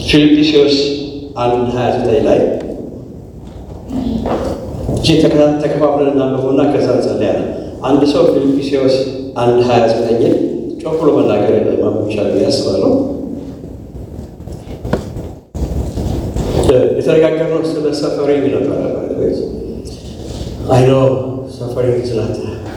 ፊልጵስዩስ አንድ 29 ላይ እቺ ተከፋፍለን እናንብበውና ከዛ እንጸልያለን። አንድ ሰው ፊልጵስዩስ አንድ 29 ጮክ ብሎ መናገር ማንበብ ይቻላል ብዬ አስባለሁ። የተነጋገርነው ስለ ሰፈሪንግ ነበረ። አይ ኖ ሰፈሪንግ ስላት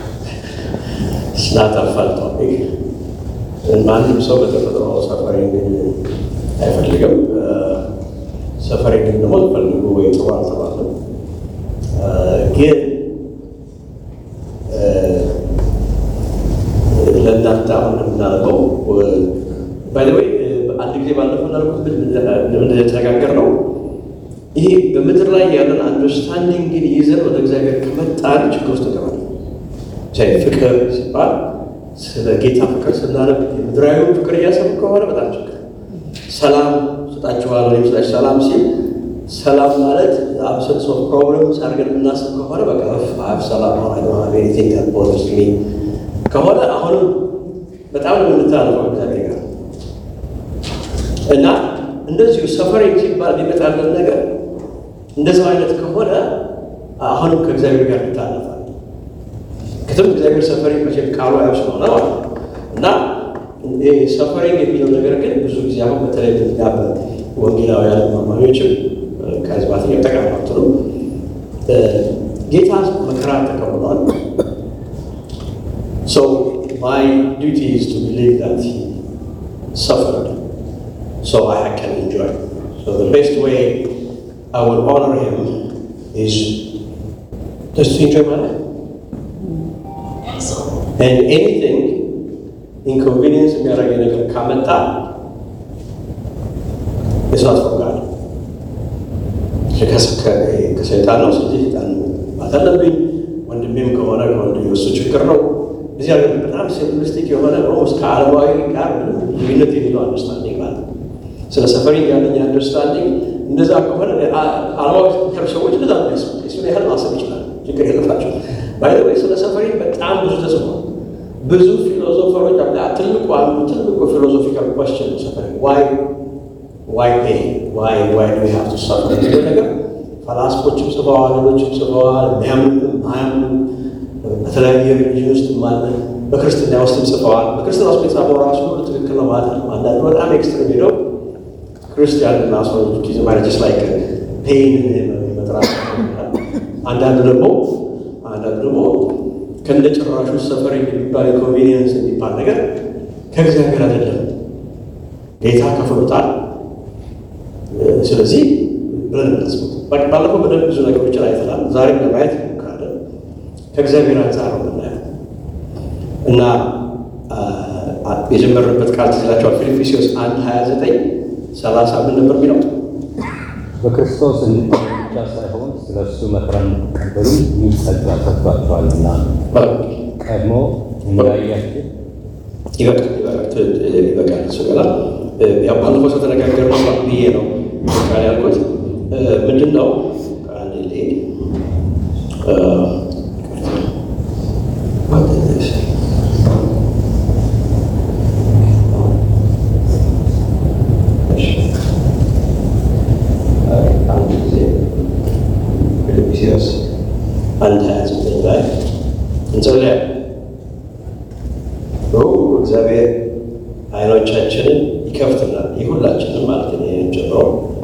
ስላት አፋል ቶፒክ ማንም ሰው በተፈጥሮ ሰፈሪንግ አይፈልግም። ሰፈሪንግ ደግሞ ፈልጉ ወይ ጥሩ አልተባለም። ግን ለእናንተ አሁን የምናደርገው ባይዘወይ አንድ ጊዜ ባለፈው እንዳልኩት ምን የተነጋገር ነው ይሄ በምድር ላይ ያለን አንደርስታንዲንግን ይዘን ወደ እግዚአብሔር ከመጣን ችግር ውስጥ እንገባለን። ፍቅር ሲባል ስለ ጌታ ፍቅር ስናነብ የምድራዊ ፍቅር እያሰቡ ከሆነ በጣም ችግር። ሰላም ስጣችኋል ወይም ስላች ሰላም ሲል ሰላም ማለት አብሰንስ ኦፍ ፕሮብለም አድርገን የምናስብ ከሆነ በቃ ፍ ሰላም ሆነ ኒቲንግ ቦዘርስ ሚ ከሆነ አሁንም በጣም ነው የምንተላለፈው እግዚአብሔር ጋር እና እንደዚሁ ሰፈሪንግ ሲባል የሚመጣለን ነገር እንደዚህ አይነት ከሆነ አሁንም ከእግዚአብሔር ጋር ይታለፋል። ክትም እግዚአብሔር ሰፈሪንግ መቼም ቃሉ ያው ስለሆነ ማለት ነው እና ሰፈሪንግ የሚለው ነገር ግን ብዙ ጊዜ አሁን በተለይ ያ ወንጌላውያን ማማኞችም ከህዝባት ጠቃማት ነው። ጌታ መከራ ተቀብሏል። ሶ ማይ ዱቲ ኢዝ ቱ ቢሊቭ ዛት ሂ ሰፈርድ so I can enjoy. So the best way I will honor him is just to enjoy my life. And anything inconvenience የሚያደርገኝ ነገር ካመጣ it's not from God. ከሰይጣን ነው። ስለዚህ ሰይጣን ማለት አለብኝ። ወንድሜም ከሆነ ከወንድሜ እሱ ችግር ነው። እዚህ ሀገር በጣም ሲምፕሊስቲክ የሆነ ኦልሞስት ከዓለማዊ ጋር ልዩነት የሚለው አንደርስታንዲንግ ማለት ነው። ስለ ሰፈሪንግ ያለኝ አንደርስታንዲንግ እንደዛ ከሆነ ዓለማዊ ያሉ ሰዎች እንደዛ እሱን ያህል ማሰብ ይችላል። ችግር የለባቸው። ባይ ወይ ስለ ሰፈሪንግ በጣም ብዙ ተጽፏል። ብዙ ፊሎዞፈሮች ትልቁ አንዱ ትልቁ ፊሎዞፊካል ኮስችን ነው ሰፈሪንግ ዋይ ዋይ ፔ ዋይ ዋይ ዱ ሃቭ ቱ ሰፈር የሚለው ነገር ፈላስፎችም ጽፈዋል፣ ሌሎችም ጽፈዋል። የሚያምኑም አያምኑም በተለያየ ሪሊጅን ውስጥ ማለ በክርስትና ውስጥም ጽፈዋል። በክርስትና ውስጥ የጻፈው ራሱ ሁሉ ትክክል ነው ማለት ነው። አንዳንዱ በጣም ኤክስትሪም ሄደው ክርስቲያን እና ሰዎች ጊዜ ማለጅስ ላይ ፔን መጥራት፣ አንዳንዱ ደግሞ አንዳንዱ ደግሞ ከእንደ ጭራሹ ሰፈር የሚባል ኢንኮንቬኒየንስ የሚባል ነገር ከእግዚአብሔር አይደለም ጌታ ከፍሎታል። ስለዚህ ብለን እናስቡት። ባለፈው በደንብ ብዙ ነገሮችን አይተናል። ዛሬም ለማየት እንሞክራለን። ከእግዚአብሔር አንጻር ነው የምናየው እና የጀመርንበት ቃል ትዝላቸዋል። ፊልጵስዩስ አንድ ሀያ ዘጠኝ ሰላሳ ምን ነበር የሚለው? በክርስቶስ እንድታዩ ብቻ ሳይሆን ስለ እሱ መከራ እንድትቀበሉ ይህ ጸጋ ሰጥቷችኋልና ቀድሞ እንዳያችሁ ይበቃል። እሱ ገና ያው ባለፈው ሰው ተነጋገርነው ብዬ ነው ቃል ያልኩት ምንድን ነው አንድ ልሄድ ፊልጵስዩስ አንድ ሀያ ዘጠኝ ላይ እንጸልያለን። እግዚአብሔር አይኖቻችንን ይከፍትናል። የሁላችንም ማለት ነው። ይህን ጨምሮ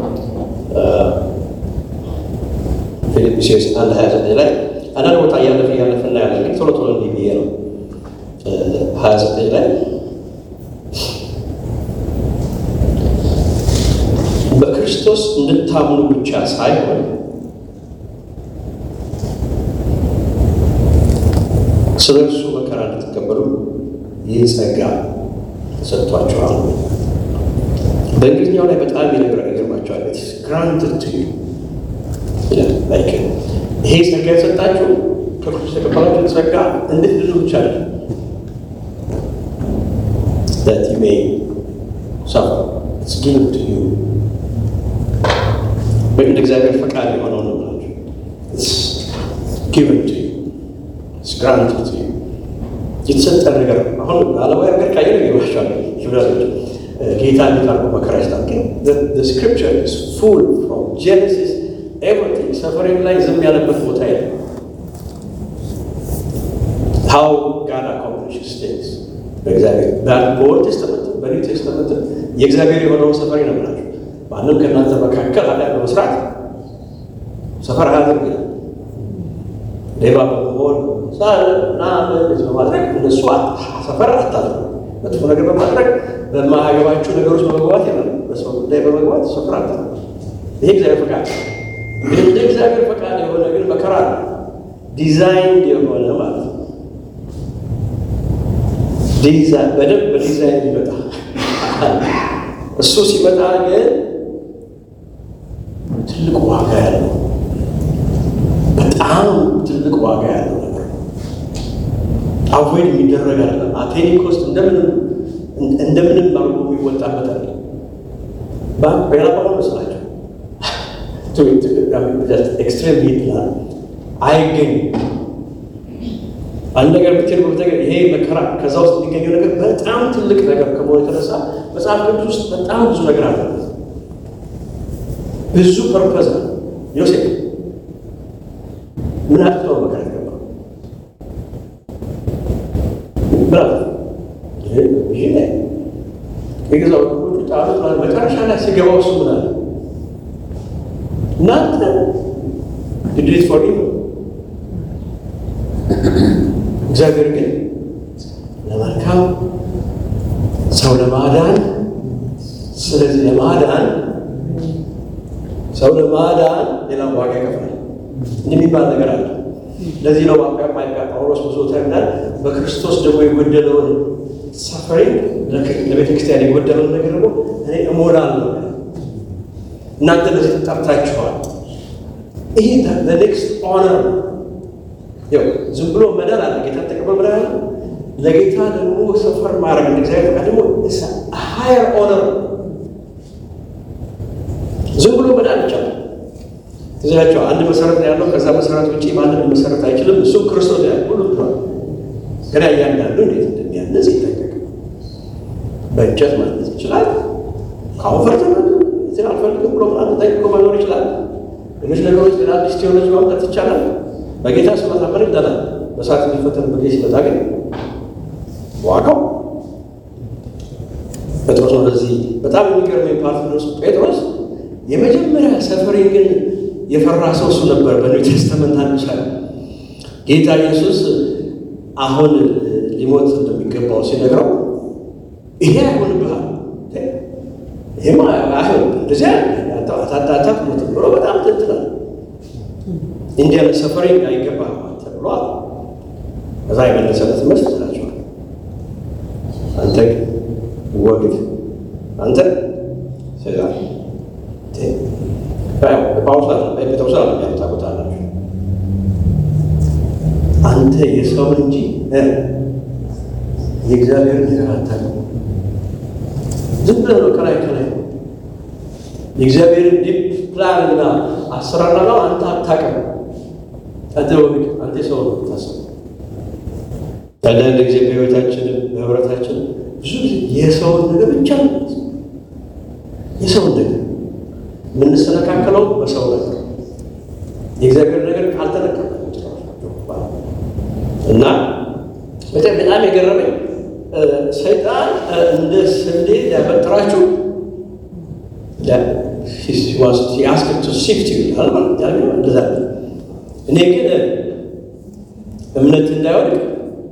ፊልጵስዩስ አንድ ሀያ ዘጠኝ ላይ አንዳንድ ቦታ እያለፈ እያለፈ እናያለን። ግን ቶሎ ቶሎ እንዲህ ብዬ ነው ሀያ ዘጠኝ ላይ በክርስቶስ እንድታምኑ ብቻ ሳይሆን ስለ እርሱ መከራ እንድትቀበሉ ይህ ጸጋ ተሰጥቷቸዋል። በእንግሊዝኛው ላይ በጣም የነገረ ይገርማቸዋል። ግራንትድ ቱ ዩ ላይክ ይሄ ጸጋ የሰጣችሁ ከክርስቶስ የተቀበላችሁ ጸጋ እንድትድኑ ብቻ አለ that you may suffer it's given to you ወይም እንደ እግዚአብሔር ፈቃድ የሆነው ነው ብላችሁ it's given to you it's granted to you የተሰጠ ነገር ነው። አሁን ዓለማዊ ነገር ካየ ነው ይባቸዋል ይብራሎች ጌታ እንዴት አድርጎ መከራ ይስጣል። ግን ስክሪፕቸር ኢዝ ፉል ፍሮም ጄኔሲስ ኤቭሪቲንግ ሰፈሪንግ ላይ ዝም ያለበት ቦታ የለም። ሃው ጋድ አኮምፕሊሽስ ቲንግስ በእግዚአብሔር በኦልድ ቴስተመንት በኒው ቴስተመንት የእግዚአብሔር የሆነውን ሰፈሪ ነው ብላችሁ ማንም ከእናንተ መካከል ኃጢአት በመስራት ሰፈር አያደርግ ይላል። ሌባ በመሆን ና በማድረግ እነሱ ሰፈር አታድርጉ። መጥፎ ነገር በማድረግ በማያገባችሁ ነገሮች በመግባት ይላል። በሰው ጉዳይ በመግባት ሰፈር አታድርጉ። ይሄ እግዚአብሔር ፈቃድ ግን እንደ እግዚአብሔር ፈቃድ የሆነ ግን መከራ ነው። ዲዛይን የሆነ ማለት ነው። በደንብ በዲዛይን ይመጣ እሱ ሲመጣ ግን ትልቅ ዋጋ ያለው በጣም ትልቅ ዋጋ ያለው ነገር አቮይድ የሚደረግ አለ አቴኒ ኮስት እንደምንም እንደምንም አርጎ የሚወጣበት አለ በሌላ ባለ መስላቸው ኤክስትሬም ይላል አይገኝም። አንድ ነገር ብትል ነገር ይሄ መከራ ከዛ ውስጥ የሚገኘው ነገር በጣም ትልቅ ነገር ከመሆኑ የተነሳ መጽሐፍ ቅዱስ ውስጥ በጣም ብዙ ነገር አለበት። ብዙ ፐርፐዝ ነው። ዮሴፍ ምን አጥቶ ነው መከራ ይገባ ብራት ይሄ የገዛው ጣሉ መጨረሻ ላይ ሲገባው እሱ ምን አለ እናንተ ድድት ፎር እግዚአብሔር ግን ለመልካም ሰው ለማዳን ስለዚህ ለማዳን ሰው ለማዳን ሌላ ዋጋ ይከፍላል እንደሚባል ነገር አለ። ለዚህ ነው ጳውሎስ ብዙ ተናል በክርስቶስ ደግሞ የጎደለውን ሰፈሪ ለቤተ ክርስቲያን የጎደለውን ነገር ደግሞ እኔ እሞላለሁ። እናንተ ለዚህ ተጠርታችኋል። ይሄ ለኔክስት ኦነር ያው ዝም ብሎ መዳን አለ። ጌታ ተቀበል ብላ ያለ ለጌታ ደግሞ ሰፈር ማድረግ እንደ እግዚአብሔር ፈቃድ ደግሞ ሃየር ኦነር ዝም ብሎ መዳን ይቻላል። እዚያቸው አንድ መሰረት ነው ያለው። ከዛ መሰረት ውጭ ማንም መሰረት አይችልም። እሱም ክርስቶስ ያ ሁሉ ብሏል። ግን እያንዳንዱ እንዴት እንደሚያነጽ ይጠቀቅ። በእንጨት ማነጽ ይችላል። ካውንፈርት እዚህ አልፈልግም ብሎ ምናምን ጠይቆ መኖር ይችላል። ሌሎች ነገሮች ሌላ አዲስ ቴዎሎጂ ማምጣት ይቻላል። በጌታ ሲመጣ ምን ይደላል? በሰዓት የሚፈተን በጌ ሲመጣ ግን ዋጋው ጴጥሮስ ወደዚህ በጣም የሚገርመኝ ፓርት ነው። ጴጥሮስ የመጀመሪያ ሰፈሪንግን የፈራ ሰው እሱ ነበር። በኒው ቴስተመንት አንድ ላይ ጌታ ኢየሱስ አሁን ሊሞት እንደሚገባው ሲነግረው ይሄ አይሆንብሃል፣ ይሄማ አይሆን እንደዚያ አታታት ሞት ብሎ በጣም ትንትናል እንዲህ ያለ ሰፈሪንግ አይገባም ተብሏል። ከዛ የመለሰለት መልስ ትላቸዋል። አንተ ወግድ አንተ ስጋ ጳውሎስ ጴጥሮስ አለ ያመጣቁታላችሁ አንተ የሰውን እንጂ የእግዚአብሔርን ነገር አታውቅም። ዝም ብለህ ነው ከላይ ከላይ የእግዚአብሔርን ዲፕ ፕላን እና አሰራር ነው አንተ አታውቅም። አንተ ወግድ አንተ ሰው ነው ታስብ። አንዳንድ ጊዜ በህይወታችንም በህብረታችን ብዙ ጊዜ የሰውን ነገር ብቻ ነው የሰውን ነገር የምንሰነካከለው በሰው ነገር የእግዚአብሔር ነገር ካልተነካ እና በጣም በጣም የገረመኝ ሰይጣን እንደ ስንዴ ሊያበጥራችሁ ያስክቱ ሲፍት ይላል ማለት ያለው እንደዛ እኔ ግን እምነት እንዳይወድቅ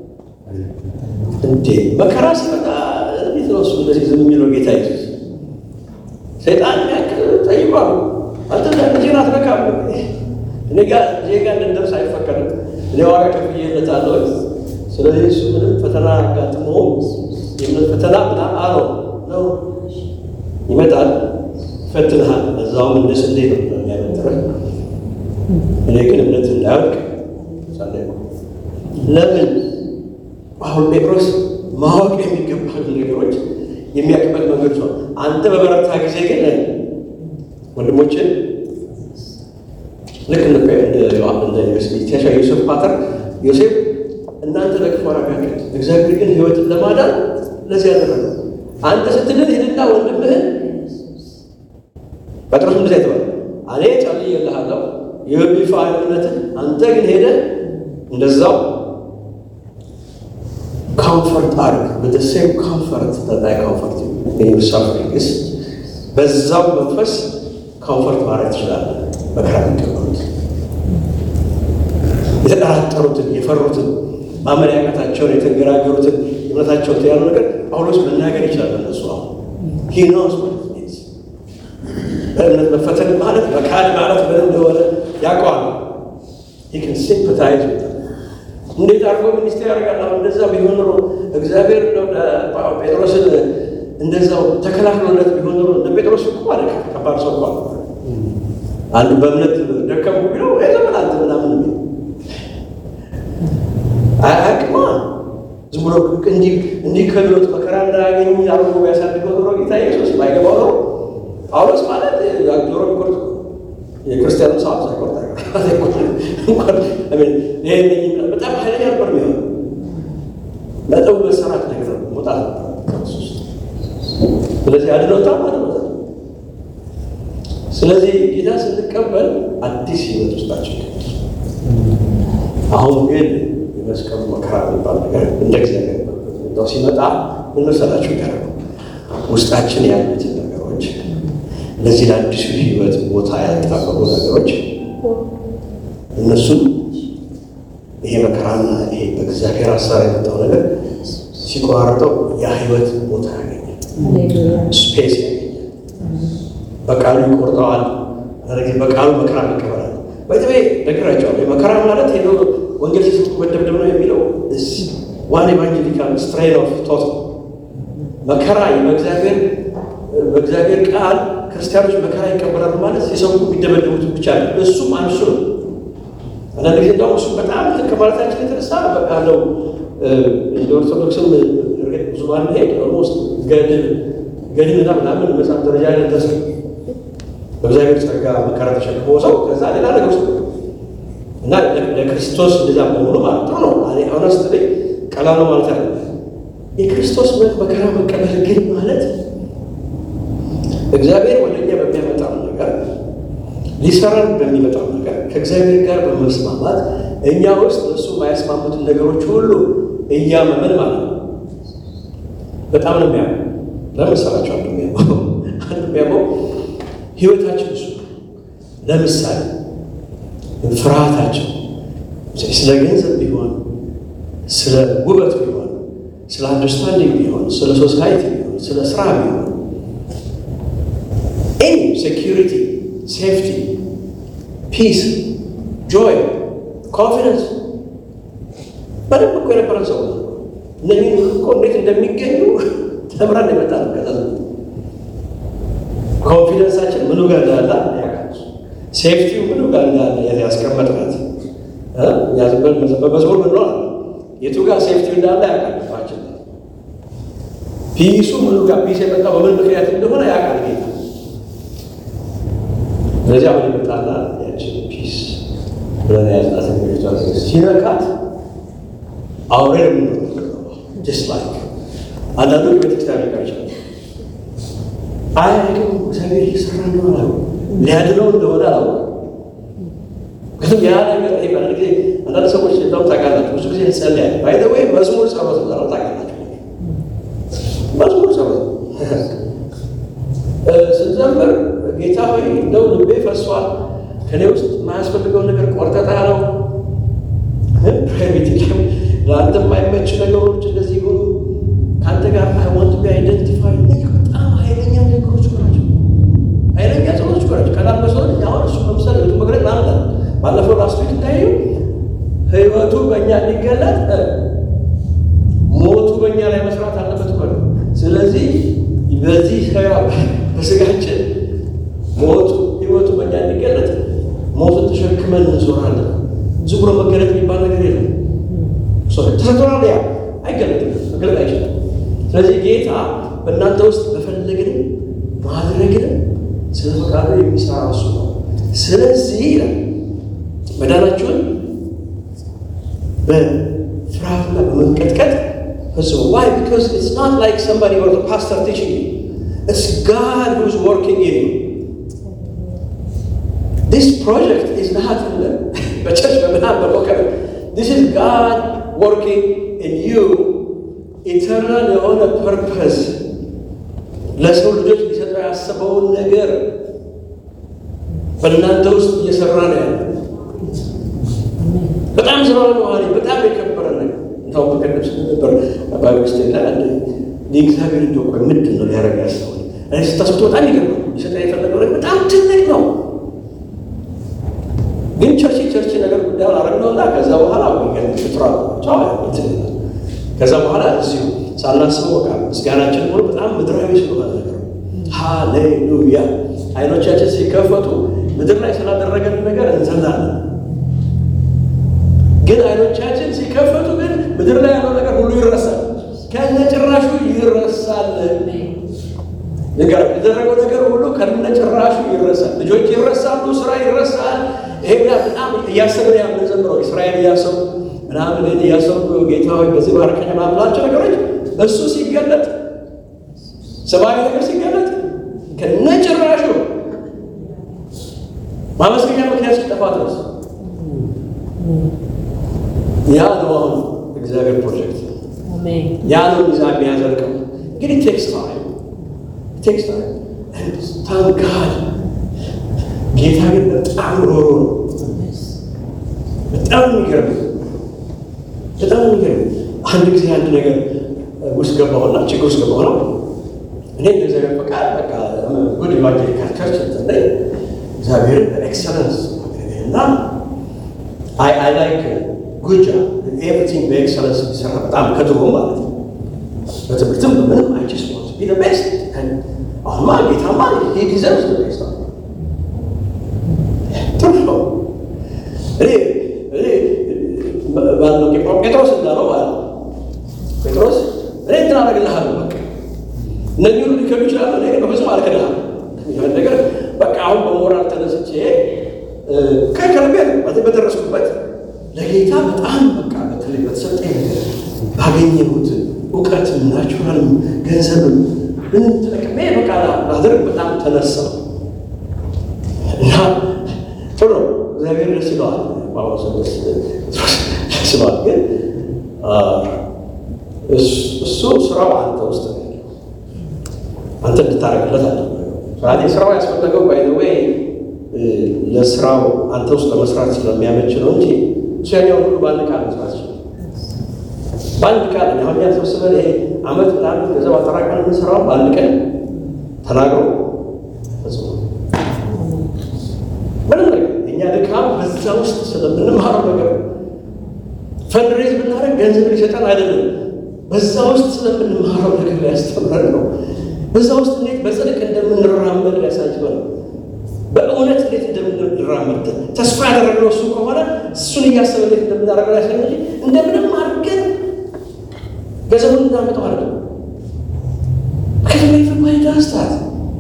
እንዴ መከራ ሲመጣ እንዴት ነው እሱ እንደዚህ ዝም የሚለው ጌታ ኢየሱስ ሰይጣን ያክል ጠይቋል አንተ ልጄን አትነካም እኔ ጋር ልጄ ጋር እንድንደርስ አይፈቀድም እኔ ዋጋ ከፍዬለታለሁ ስለዚህ እሱ ምንም ፈተና አጋጥሞ የእምነት ፈተና ምናምን አለው ነው ይመጣል ይፈትንሃል እዛውም እንደ ስንዴ ነው የሚያበጥረህ እኔ ግን እምነት እንዳያወድቅ ጸለይኩ ለምን አሁን ጴጥሮስ ማወቅ የሚገባሉ ነገሮች የሚያውቅበት መንገድ ነው። አንተ በበረታ ጊዜ ግን ወንድሞችን ልክ እንደ ዮሴፍ ፓተር ዮሴፍ እናንተ ለክፉ አደረጋችሁት፣ እግዚአብሔር ግን ሕይወትን ለማዳን ለዚህ ያደረገ አንተ ስትድን ሂድና ወንድምህን ጴጥሮስ እንደዚያ የተባለ እኔ ጸልዬልሃለሁ የቢፋ እምነትን አንተ ግን ሄደህ እንደዛው ኮምፈርት አድርግ with the same comfort that I comfort you in your sufferings በዛው መንፈስ ኮምፈርት ማድረግ ትችላለህ። መከራ የሚቀበሉት የተጠራጠሩትን፣ የፈሩትን፣ ማመን ያቃታቸውን፣ የተንገራገሩትን እምነታቸውን ያሉ ነገር ጳውሎስ መናገር ይችላል። እነሱ አሁን he knows what it means በእምነት መፈተን ማለት መካድ ማለት ምን እንደሆነ ያውቀዋል። he can sympathize with them እንዴት አድርጎ ሚኒስቴር ያደርጋል? አሁን እንደዛ ቢሆን ኖሮ እግዚአብሔር ጴጥሮስን እንደዛው ተከላክሎለት ቢሆን ኖሮ እንደ ጴጥሮስ እኮ ማለት ከባድ ሰው እኮ አንዱ በእምነት ደከምኩ ቢለው ለምን አንተ ምናምን የሚል አያውቅማ። ዝም ብሎ እንዲህ እንዲህ ከብሎት መከራ እንዳያገኝ አርጎ ቢያሳድገው ኖሮ ጌታ ኢየሱስ ባይገባው ኖሮ ጳውሎስ ማለት ጆሮ ቢቆርጥ የክርስቲያኑ ሰው ሳይቆርጥ በጣም ኃይለኛ ነበር የሚሆነው። በጠው መሰራት ነገር መውጣት ስለዚህ አድኖታ ማለት ነው። ስለዚህ ጌታ ስንቀበል አዲስ ህይወት ውስጣችን አሁን ግን የመስቀሉ መከራ የሚባል ነገር እንደ እግዚአብሔር እንደው ሲመጣ ምን መሰላችሁ ያደረገው ውስጣችን ያሉትን ነገሮች ለዚህ ለአዲሱ ህይወት ቦታ ያልጠበቁ ነገሮች እነሱም ይሄ መከራና ይሄ በእግዚአብሔር ሀሳብ የመጣው ነገር ሲቆራረጠው የህይወት ቦታ ያገኛል፣ ስፔስ ያገኛል። በቃሉ ይቆርጠዋል። በቃሉ መከራ ይቀበላል። በተለይ ነግራቸዋለሁ። መከራ ማለት ሄዶ ወንጌል ሲሰጡ መደብደብ ነው የሚለው ዋን ኤቫንጀሊካል ስትሬን ኦፍ ቶት መከራ በእግዚአብሔር በእግዚአብሔር ቃል ክርስቲያኖች መከራ ይቀበላሉ ማለት የሰው የሚደበደቡት ብቻ ነው። እሱም አንሱ ነው። አንዳንድ ጊዜ እንደውም እሱም በጣም ከማለታችን የተነሳ በቃ ነው እንደ ኦርቶዶክስም ብዙ ባንሄድ ኦልሞስት ገድል ገድልና ምናምን መጽሐፍ ደረጃ ላይ ደረሰ። በእግዚአብሔር ጸጋ መከራ ተሸክሞ ሰው ከዛ ሌላ ነገር ውስጥ እና ለክርስቶስ እንደዛ መሆኑ ማለት ጥሩ ነው። ሆነስት ላይ ቀላል ነው ማለት ያለ የክርስቶስ መከራ መቀበል ግን ማለት እግዚአብሔር ወደ እኛ በሚያመጣው ነገር ሊሰራን በሚመጣው ነገር ከእግዚአብሔር ጋር በመስማማት እኛ ውስጥ እሱ የማያስማሙትን ነገሮች ሁሉ እያመመን ማለት ነው። በጣም ነው የሚያመው። ለምሳላቸው አንዱ የሚያመው አንዱ የሚያመው ህይወታችን እሱ ለምሳሌ ፍርሃታቸው ስለ ገንዘብ ቢሆን ስለ ውበት ቢሆን ስለ አንደርስታንዲንግ ቢሆን ስለ ሶሳይቲ ቢሆን ስለ ስራ ቢሆን ኤኒ ሴኪሪቲ፣ ሴፍቲ፣ ፒስ፣ ጆይ፣ ኮንፊደንስ በደንብ እኮ የነበረን ሰው ነው። እነዚህ እኮ እንዴት እንደሚገኙ ተምረን የመጣ ነው። ከዛ ኮንፊደንሳችን ምኑ ጋር እንዳለ ያውቃል። ሴፍቲው ምኑ ጋር እንዳለ ያስቀመጥናት በመዝሙር ምን ሆነ የቱ ጋር ሴፍቲው እንዳለ ያውቃል። ፋችን ፒሱ ምኑ ጋር ፒስ የመጣው በምን ምክንያት እንደሆነ ያውቃል ጌታ። ስለዚህ አሁን የመጣና ያችን ፒስ ብለን ያዝናት ሚቷ ሲነካት አውሬ ጀስት ላይክ አንዳንዶች ቤተክርስቲያን ሊቀር ይችላል አይ እግዚአብሔር እየሰራ እንደሆነ አላወቅም፣ ሊያድነው እንደሆነ አላወቅም። ግን ያ ነገር ይሄ በአንድ ጊዜ አንዳንድ ሰዎች እንደውም ታውቃላችሁ፣ ብዙ ጊዜ እንጸልያለን። ባይ ዘ ወይ መዝሙር ጸሎት ነው ታውቃላችሁ። መዝሙር ጸሎት ስንዘምር ጌታ ሆይ እንደው ልቤ ፈሷል፣ ከኔ ውስጥ የማያስፈልገው ነገር ቆርጠጣ ነው ፕራይቬት ለአንተ የማይመች ነገሮች እንደዚህ ሆኑ ከአንተ ጋር አይ ዋንት ቢ አይደንቲፋይ በጣም ኃይለኛ ነገሮች ናቸው። ኃይለኛ ሰዎች ናቸው። ቀላል መስሎን አሁን እሱ ለምሳሌ ህይወቱ መግለጥ ማለት ነው። ባለፈው ላስቱ እንዳዩ ህይወቱ በእኛ እንዲገለጥ ሞቱ በእኛ ላይ መስራት አለበት እኮ ነው። ስለዚህ በዚህ በስጋችን ሞቱ ህይወቱ በእኛ እንዲገለጥ ሞቱን ተሸክመን እንዞራለን። ዝም ብሎ መገለጥ የሚባል ነገር የለም። ተሰጥቶናል። ያ አይገለጥም፣ መገለጥ አይችልም። ስለዚህ ጌታ በእናንተ ውስጥ መፈለግንም ማድረግንም ስለ ፈቃዱ የሚሰራ እሱ ነው። ስለዚህ ይላል መዳናችሁን በፍርሃትና በመንቀጥቀጥ ፈጽሞ ዋይ ቢካዝ ኢትስ ናት ላይክ ሰምባዲ ኦር ፓስተር ቲቺንግ ዩ ኢትስ ጋድ ሁዝ ወርኪንግ ኢን ዩ ዲስ ፕሮጀክት ኢዝ ናት በቸርች በምናምን በሞከር ዲስ ኢዝ ጋድ ወርኪንግ ኢን ዩ ኢተርናል የሆነ ፐርፐስ ለሰው ልጆች ሊሰጠው ያሰበውን ነገር በእናንተ ውስጥ እየሰራ ነው ያለ። በጣም ዘላለማዊ በጣም የከበረ ነገር እንደውም በቀደም ስለነበር ባይብስት ላይ አለ የእግዚአብሔር እንደው ቆይ ምንድን ነው ሊያደርግ ያሰበው? እኔ ስታስቡት በጣም ይገርማል። ሊሰጠ የፈለገው ነገር በጣም ትልቅ ነው። ግን ቸርች ቸርች ነገር ጉዳዩን አረግነውና ከዛ በኋላ ፍጥራ ከዛ በኋላ እዚሁ ሳናስበው በቃ ምስጋናችን ሆኖ በጣም ምድራዊ ስለሆነ ነገር ሃሌሉያ አይኖቻችን ሲከፈቱ ምድር ላይ ስላደረገን ነገር እንዘላለን። ግን አይኖቻችን ሲከፈቱ ግን ምድር ላይ ያለው ነገር ሁሉ ይረሳል፣ ከነጭራሹ ይረሳል። ነገር የተደረገው ነገር ሁሉ ከነጭራሹ ይረሳል። ልጆች ይረሳሉ፣ ስራ ይረሳል። ይሄ በጣም እያሰብን የምንዘምረው እስራኤል እያሰቡ ምናምን እያሰቡ ጌታ ሆይ በዚህ ባርከኝ ማምላቸው ነገሮች እሱ ሲገለጥ ሰብአዊ ነገር ሲገለጥ ከነጭራሹ ማመስገኛ ምክንያት ሲጠፋ ድረስ ያ ነው አሁን እግዚአብሔር ፕሮጀክት ያ ነው ዛ የሚያዘልቀው እንግዲህ ቴክስ ታይም ቴክስ ታይም ታንጋድ ጌታ ግን በጣም ሮሮ ነው። በጣም የሚገርም በጣም የሚገርም አንድ ጊዜ አንድ ነገር ውስጥ ገባሁና ችግር ውስጥ ገባሁና እኔ እንደዚያ ፈቃድ በቃ ጉድ ኢቫንጀሊካል ቸርች ላይ እግዚአብሔርን በኤክሰለንስ እና አይ አይ ላይክ ጉድ ጆብ ኤቭሪቲንግ በኤክሰለንስ የሚሰራ በጣም ከድሮ ማለት ነው። በትምህርትም በምንም አይ ጀስት ዋንት ቱ ቢ ዘ ቤስት አሁንማ ጌታማ ሂ ዲዘርቭስ ዘ ቤስት ጥሩ ነው። እኔ እኔ ባለው ጴጥሮስ እንዳለው ማለት ነው ጴጥሮስ እኔ እንትን አደርግልሃለሁ በቃ እነዚህ ሁሉ ሊከዱ ይችላሉ። እኔ ግን በፍጹም አልክድሃም። ይህን ነገር በቃ አሁን በሞራል ተነስቼ ከከልቤ በደረስኩበት ለጌታ በጣም በቃ በተለይ በተሰጠኝ ነገር ባገኘሁት እውቀትም ናቹራልም ገንዘብም ምንም ተጠቅሜ በቃ ላደርግ በጣም ተነሳው እና ጥሩ ነው። እግዚአብሔር ደስ ይለዋል። ጳውሎስ ደስ ይለዋል። ግን እሱ ስራው አንተ ውስጥ ነው አንተ እንድታረግለት አለ ስለዚህ ስራው ያስፈለገው ባይ ዘ ዌይ ለስራው አንተ ውስጥ ለመስራት ስለሚያመች ነው እንጂ እሱ ያኛውን ሁሉ በአንድ ቃል መስራት ይችላል። በአንድ ቃል አሁን ያሰብስበን ይሄ አመት ምናምን ገንዘብ አጠራቀን የምንሰራው በአንድ ቀን ተናግሮ ፈጽሞ ምንም ነገር እኛ ድካም በዛ ውስጥ ስለምንማረው ነገር ፈንድሬዝ ብናደርግ ገንዘብ ሊሰጠን አይደለም። በዛ ውስጥ ስለምንማረው ነገር ሊያስተምረን ነው። በዛ ውስጥ እንዴት በጽድቅ እንደምንራመድ ሊያሳጅበን ነው። በእውነት እንዴት እንደምንራመድ ተስፋ ያደረግነው እሱ ከሆነ እሱን እያሰበ እንዴት እንደምናደርገው ያሳይ እንጂ እንደምንም አድርገን ገንዘቡን እንዳመጠው አለ ከዚህ ዳስታት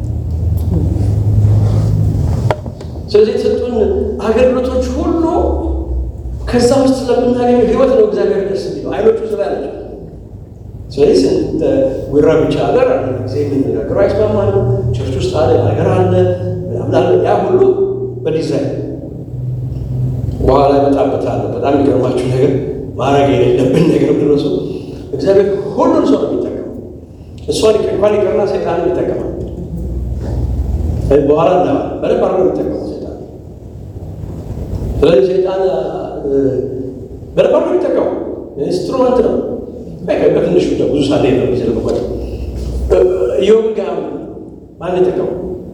ስለዚህ የተሰጡን አገልግሎቶች ሁሉ ከዛ ውስጥ ስለምናገኘው ህይወት ነው እግዚአብሔር ደስ የሚለው አይኖቹ ስላ ያለች ስለዚህ ስንት ጉራ ብቻ ሀገር አንድ ጊዜ የምንነገረው አይስማማል። ቸርች ውስጥ አለ ነገር አለ ምናምን ያ ሁሉ በዲዛይን በኋላ ይመጣበታል። በጣም የሚገርማችሁ ነገር ማድረግ የሌለብን ነገር ድረሱ እግዚአብሔር ሁሉን ሰው ነው የሚጠቀመው። እሷን እንኳን ይቅርና ሰይጣን ይጠቀማል። በኋላ እና በደንብ አድርጎ የሚጠቀመው ሰይጣን። ስለዚህ ሰይጣን በደንብ አድርጎ የሚጠቀመው ኢንስትሩመንት ነው። በትንሹ ብዙ ሳለ ነው የሚዘልቅበት ኢዮብ ጋር ማን የጠቀመው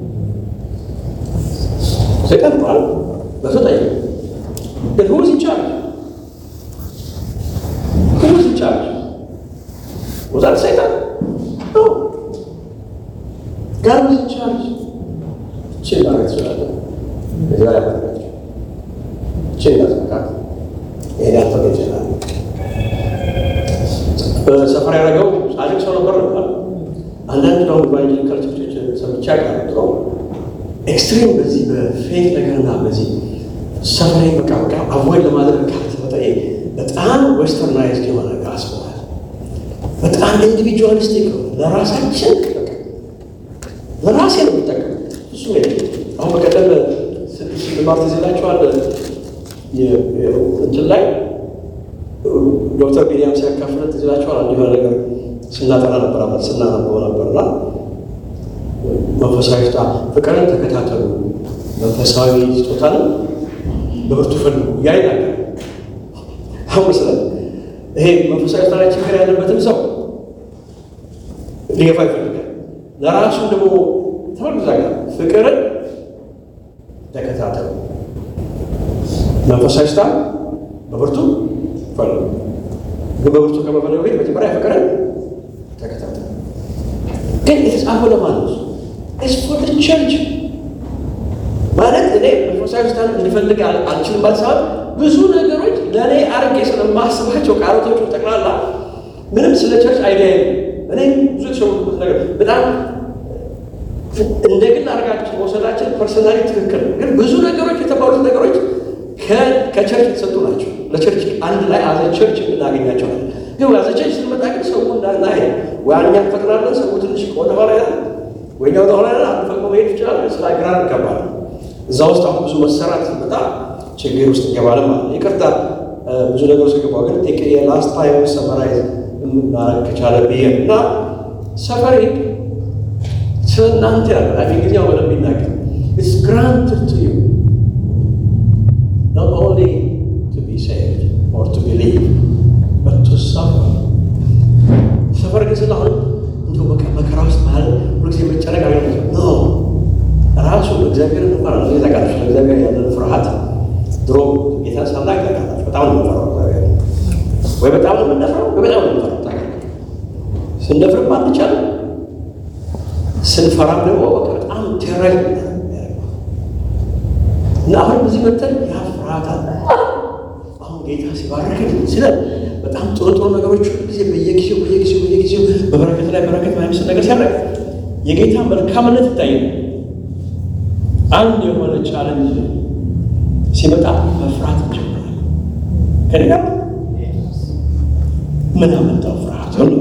ሰይጣን ባል በሱ ጠየቀ። ግን who was in charge? Who was in charge? Was that Satan? No. God was in charge. ችን ማለት ትችላለን። ከዚህ በላይ ማድረጋቸው ችን ያስመካት ይሄን ያልፈቀ ይችላል ሰፈር ያደረገው ጻድቅ ሰው ነበር ነበር። አንዳንድ ነው ኢቫንጀሊካል ቸርቾች ሰምቻ ቀርጥሮ ኤክስትሪም በዚህ በፌክ ነገርና በዚህ ሰፈሬ በቃ በቃ አቮይድ ለማድረግ ካልተፈጠ በጣም ዌስተርናይዝድ የሆነ ጋስፖል በጣም ኢንዲቪጁዋሊስቲክ ነው። ለራሳችን ለራሴ ነው የምጠቀም እሱ አሁን በቀደም ስንማር ትዝ ይላችኋል እንትን ላይ ዶክተር ቢኒያም ሲያካፍለን ትዝ ይላችኋል አንድ የሆነ ነገር ስናጠና ነበር አመት ስናነበው ነበርና መንፈሳዊ ስጦታ ፍቅርን ተከታተሉ፣ መንፈሳዊ ስጦታንም በብርቱ ፈልጉ ያ ይናገር። አሁን ስለ ይሄ መንፈሳዊ ስጦታ ላይ ችግር ያለበትም ሰው ሊገፋ ይፈልጋል። ለራሱ ደግሞ ተመልዛ ጋር ፍቅርን ተከታተሉ፣ መንፈሳዊ ስጦታ በብርቱ ፈልጉ። ግን በብርቱ ከመፈለጉ ቤት መጀመሪያ ፍቅርን ተከታተሉ። ግን የተጻፈው ለማን ነው? ስፖርት ቸርች ማለት እኔ መንፈሳዊ ስታን እንዲፈልግ አልችልም ማለት ሳይሆን ብዙ ነገሮች ለእኔ አርጌ ስለማስባቸው ቃላቶቹ ጠቅላላ ምንም ስለ ቸርች አይዲያ እኔ ብዙ የተሸወድኩት ነገር በጣም እንደ ግል አድርጋችን መውሰዳችን ፐርሰናሊ ትክክል ነው። ግን ብዙ ነገሮች የተባሉት ነገሮች ከቸርች የተሰጡ ናቸው። ለቸርች አንድ ላይ አዘ ቸርች እናገኛቸዋለን። ግን አዘ ቸርች ስንመጣ ግን ሰው እንዳና ወይ እኛ እንፈጥናለን፣ ሰው ትንሽ ወደኋላ ይላል፣ ወይኛ ወደኋላ ይላል። አንድ ፈቅዶ መሄድ ይችላል። ስለ ግራ እንገባል። እዛ ውስጥ አሁን ብዙ መሰራት ሲመጣ ችግር ውስጥ እንገባለን ማለት ነው። ይቅርታ ብዙ ነገር ውስጥ ገባ። ግን ቴክ የላስት ታይም ሰመራይዝ ማድረግ ከቻለ ብዬ እና ሰፈሪ ስለ እናንተ ያለ እንግሊዝኛው በደንብ ይናገር ኢትስ ግራንትድ ቱ ዩ not only to be saved or to believe but to suffer ሰፈር ግን ስለሆነ እንዲሁ በቃ መከራ ውስጥ ማለት ሁልጊዜ መጨነቅ አለ ኖ ራሱ እግዚአብሔር እንኳን ነው ታውቃለች። ለእግዚአብሔር ያለን ፍርሃት ድሮ ጌታ ሳናቅ ታውቃለች። በጣም ነው የምንፈራው እግዚአብሔር ወይ በጣም ነው የምንፈራው ወይ በጣም ነው የምንፈራው ታውቃለች። ስንደፍርም አንቻልም፣ ስንፈራም ደግሞ በቃ በጣም ቴራይ እና አሁን እዚህ መተን ያ ፍርሃት አለ። አሁን ጌታ ሲባረክን ስለን በጣም ጥሩ ጥሩ ነገሮች ሁሉ ጊዜ በየጊዜው በየጊዜው በየጊዜው በበረከት ላይ በረከት ማይመስል ነገር ሲያደርግ የጌታ መልካምነት ይታያል። አንድ የሆነ ቻለንጅ ሲመጣ መፍራት እንጀምራለን። ከኔ ጋር ምን አመጣው ፍርሃት ሁሉ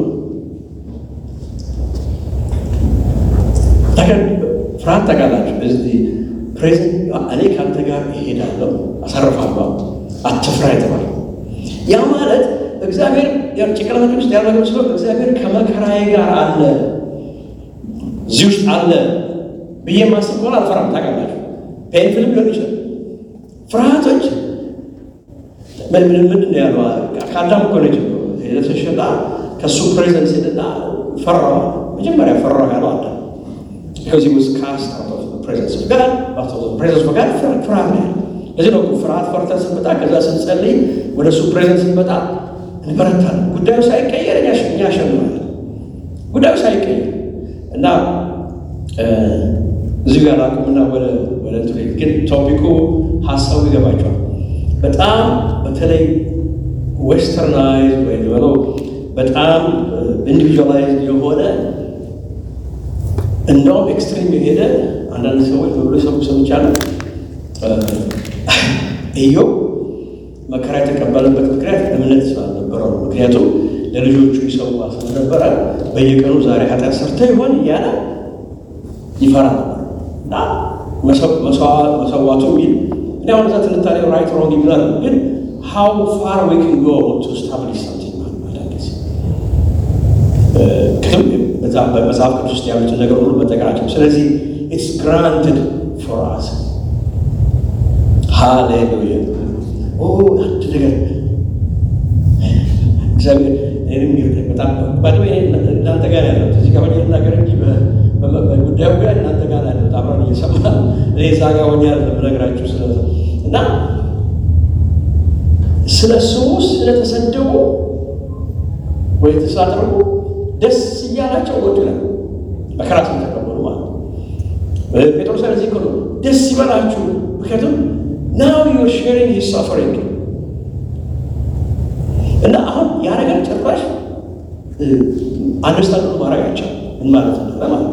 ፍርሃት ታውቃላችሁ። እዚህ ፕሬዘንት እኔ ከአንተ ጋር እሄዳለሁ አሳርፋለሁ፣ አትፍራ የተባለ ያ ማለት እግዚአብሔር ጭንቅላታችን ውስጥ ያደረገው ስለ እግዚአብሔር ከመከራዬ ጋር አለ እዚህ ውስጥ አለ ብዬ ማስብ ከሆነ አልፈራም። ታውቃላችሁ ፔንፍልም ሊሆን ይችላል። ፍርሃቶች ምንድን ነው ያሉ ከአዳም እኮ ነው የተሸጣ ከእሱ ፕሬዘንስ ሄደና ፈራዋ መጀመሪያ ፈራው ያለው አዳም ከዚህ ውስጥ ካስት ፕሬዘንስ ጋር ፕሬዘንስ ጋር ፍርሃት ነው ያለው። ለዚህ ነው ፍርሃት ፈርተን ስንመጣ ከዛ ስንጸልይ ወደ እሱ ፕሬዘንስ ስንመጣ እንበረታለን። ጉዳዩ ሳይቀየር እኛ ያሸንፋለን። ጉዳዩ ሳይቀየር እና እዚህ ጋር ላቁምና ወደ ወደ እንትኑ ግን ቶፒኩ ሀሳቡ ይገባቸዋል። በጣም በተለይ ዌስተርናይዝ ወይ በለው በጣም ኢንዲቪጁዋላይዝ የሆነ እንደውም ኤክስትሪም የሄደ አንዳንድ ሰዎች በብሎ ሰው ሰምቻለሁ። ኢዮብ መከራ የተቀበለበት ምክንያት እምነት ስላልነበረው ነው። ምክንያቱም ለልጆቹ ይሰዋ ስለነበረ በየቀኑ ዛሬ ኃጢአት ሰርተ ይሆን እያለ ይፈራ ነበር እና መሰዋቱ ሚል እኔ አሁን እዛ ትንታኔ ራይት ሮንግ ይላል፣ ግን ሃው ፋር ዊ ካን ጎ ቱ ስታብሊሽ ሳምቲንግ ማለት በመጽሐፍ ቅዱስ ውስጥ ያሉትን ነገር ሁሉ መጠቀማቸው። ስለዚህ ኢትስ ግራንትድ ፎር አስ ሃሌሉያ። አንድ ነገር እግዚአብሔር እኔንም ይርዳኝ። በጣም ባድዌ እናንተ ጋር ያለው እዚህ ጋር ሆኜ ልናገር እንጂ ጉዳዩ ጋር እናንተ ጋር ያለው አብረን እየሰማን እኔ እዛ ጋር ሆኜ የምነግራችሁ ስለ እና ስለ ስሙ ስለተሰደቡ ወይ ተሳደቡ ደስ እያላቸው ወጡ ይላል። መከራ ስለተቀበሉ ማለት ነው። ጴጥሮስ ለዚህ እኮ ነው ደስ ይበላችሁ፣ ምክንያቱም ናው ዩር ሼሪንግ ሂዝ ሰፈሪንግ እና አሁን ያ ነገር ጭራሽ አንደርስታንድ ማድረግ አይቻልም። ምን ማለት ነው ማለት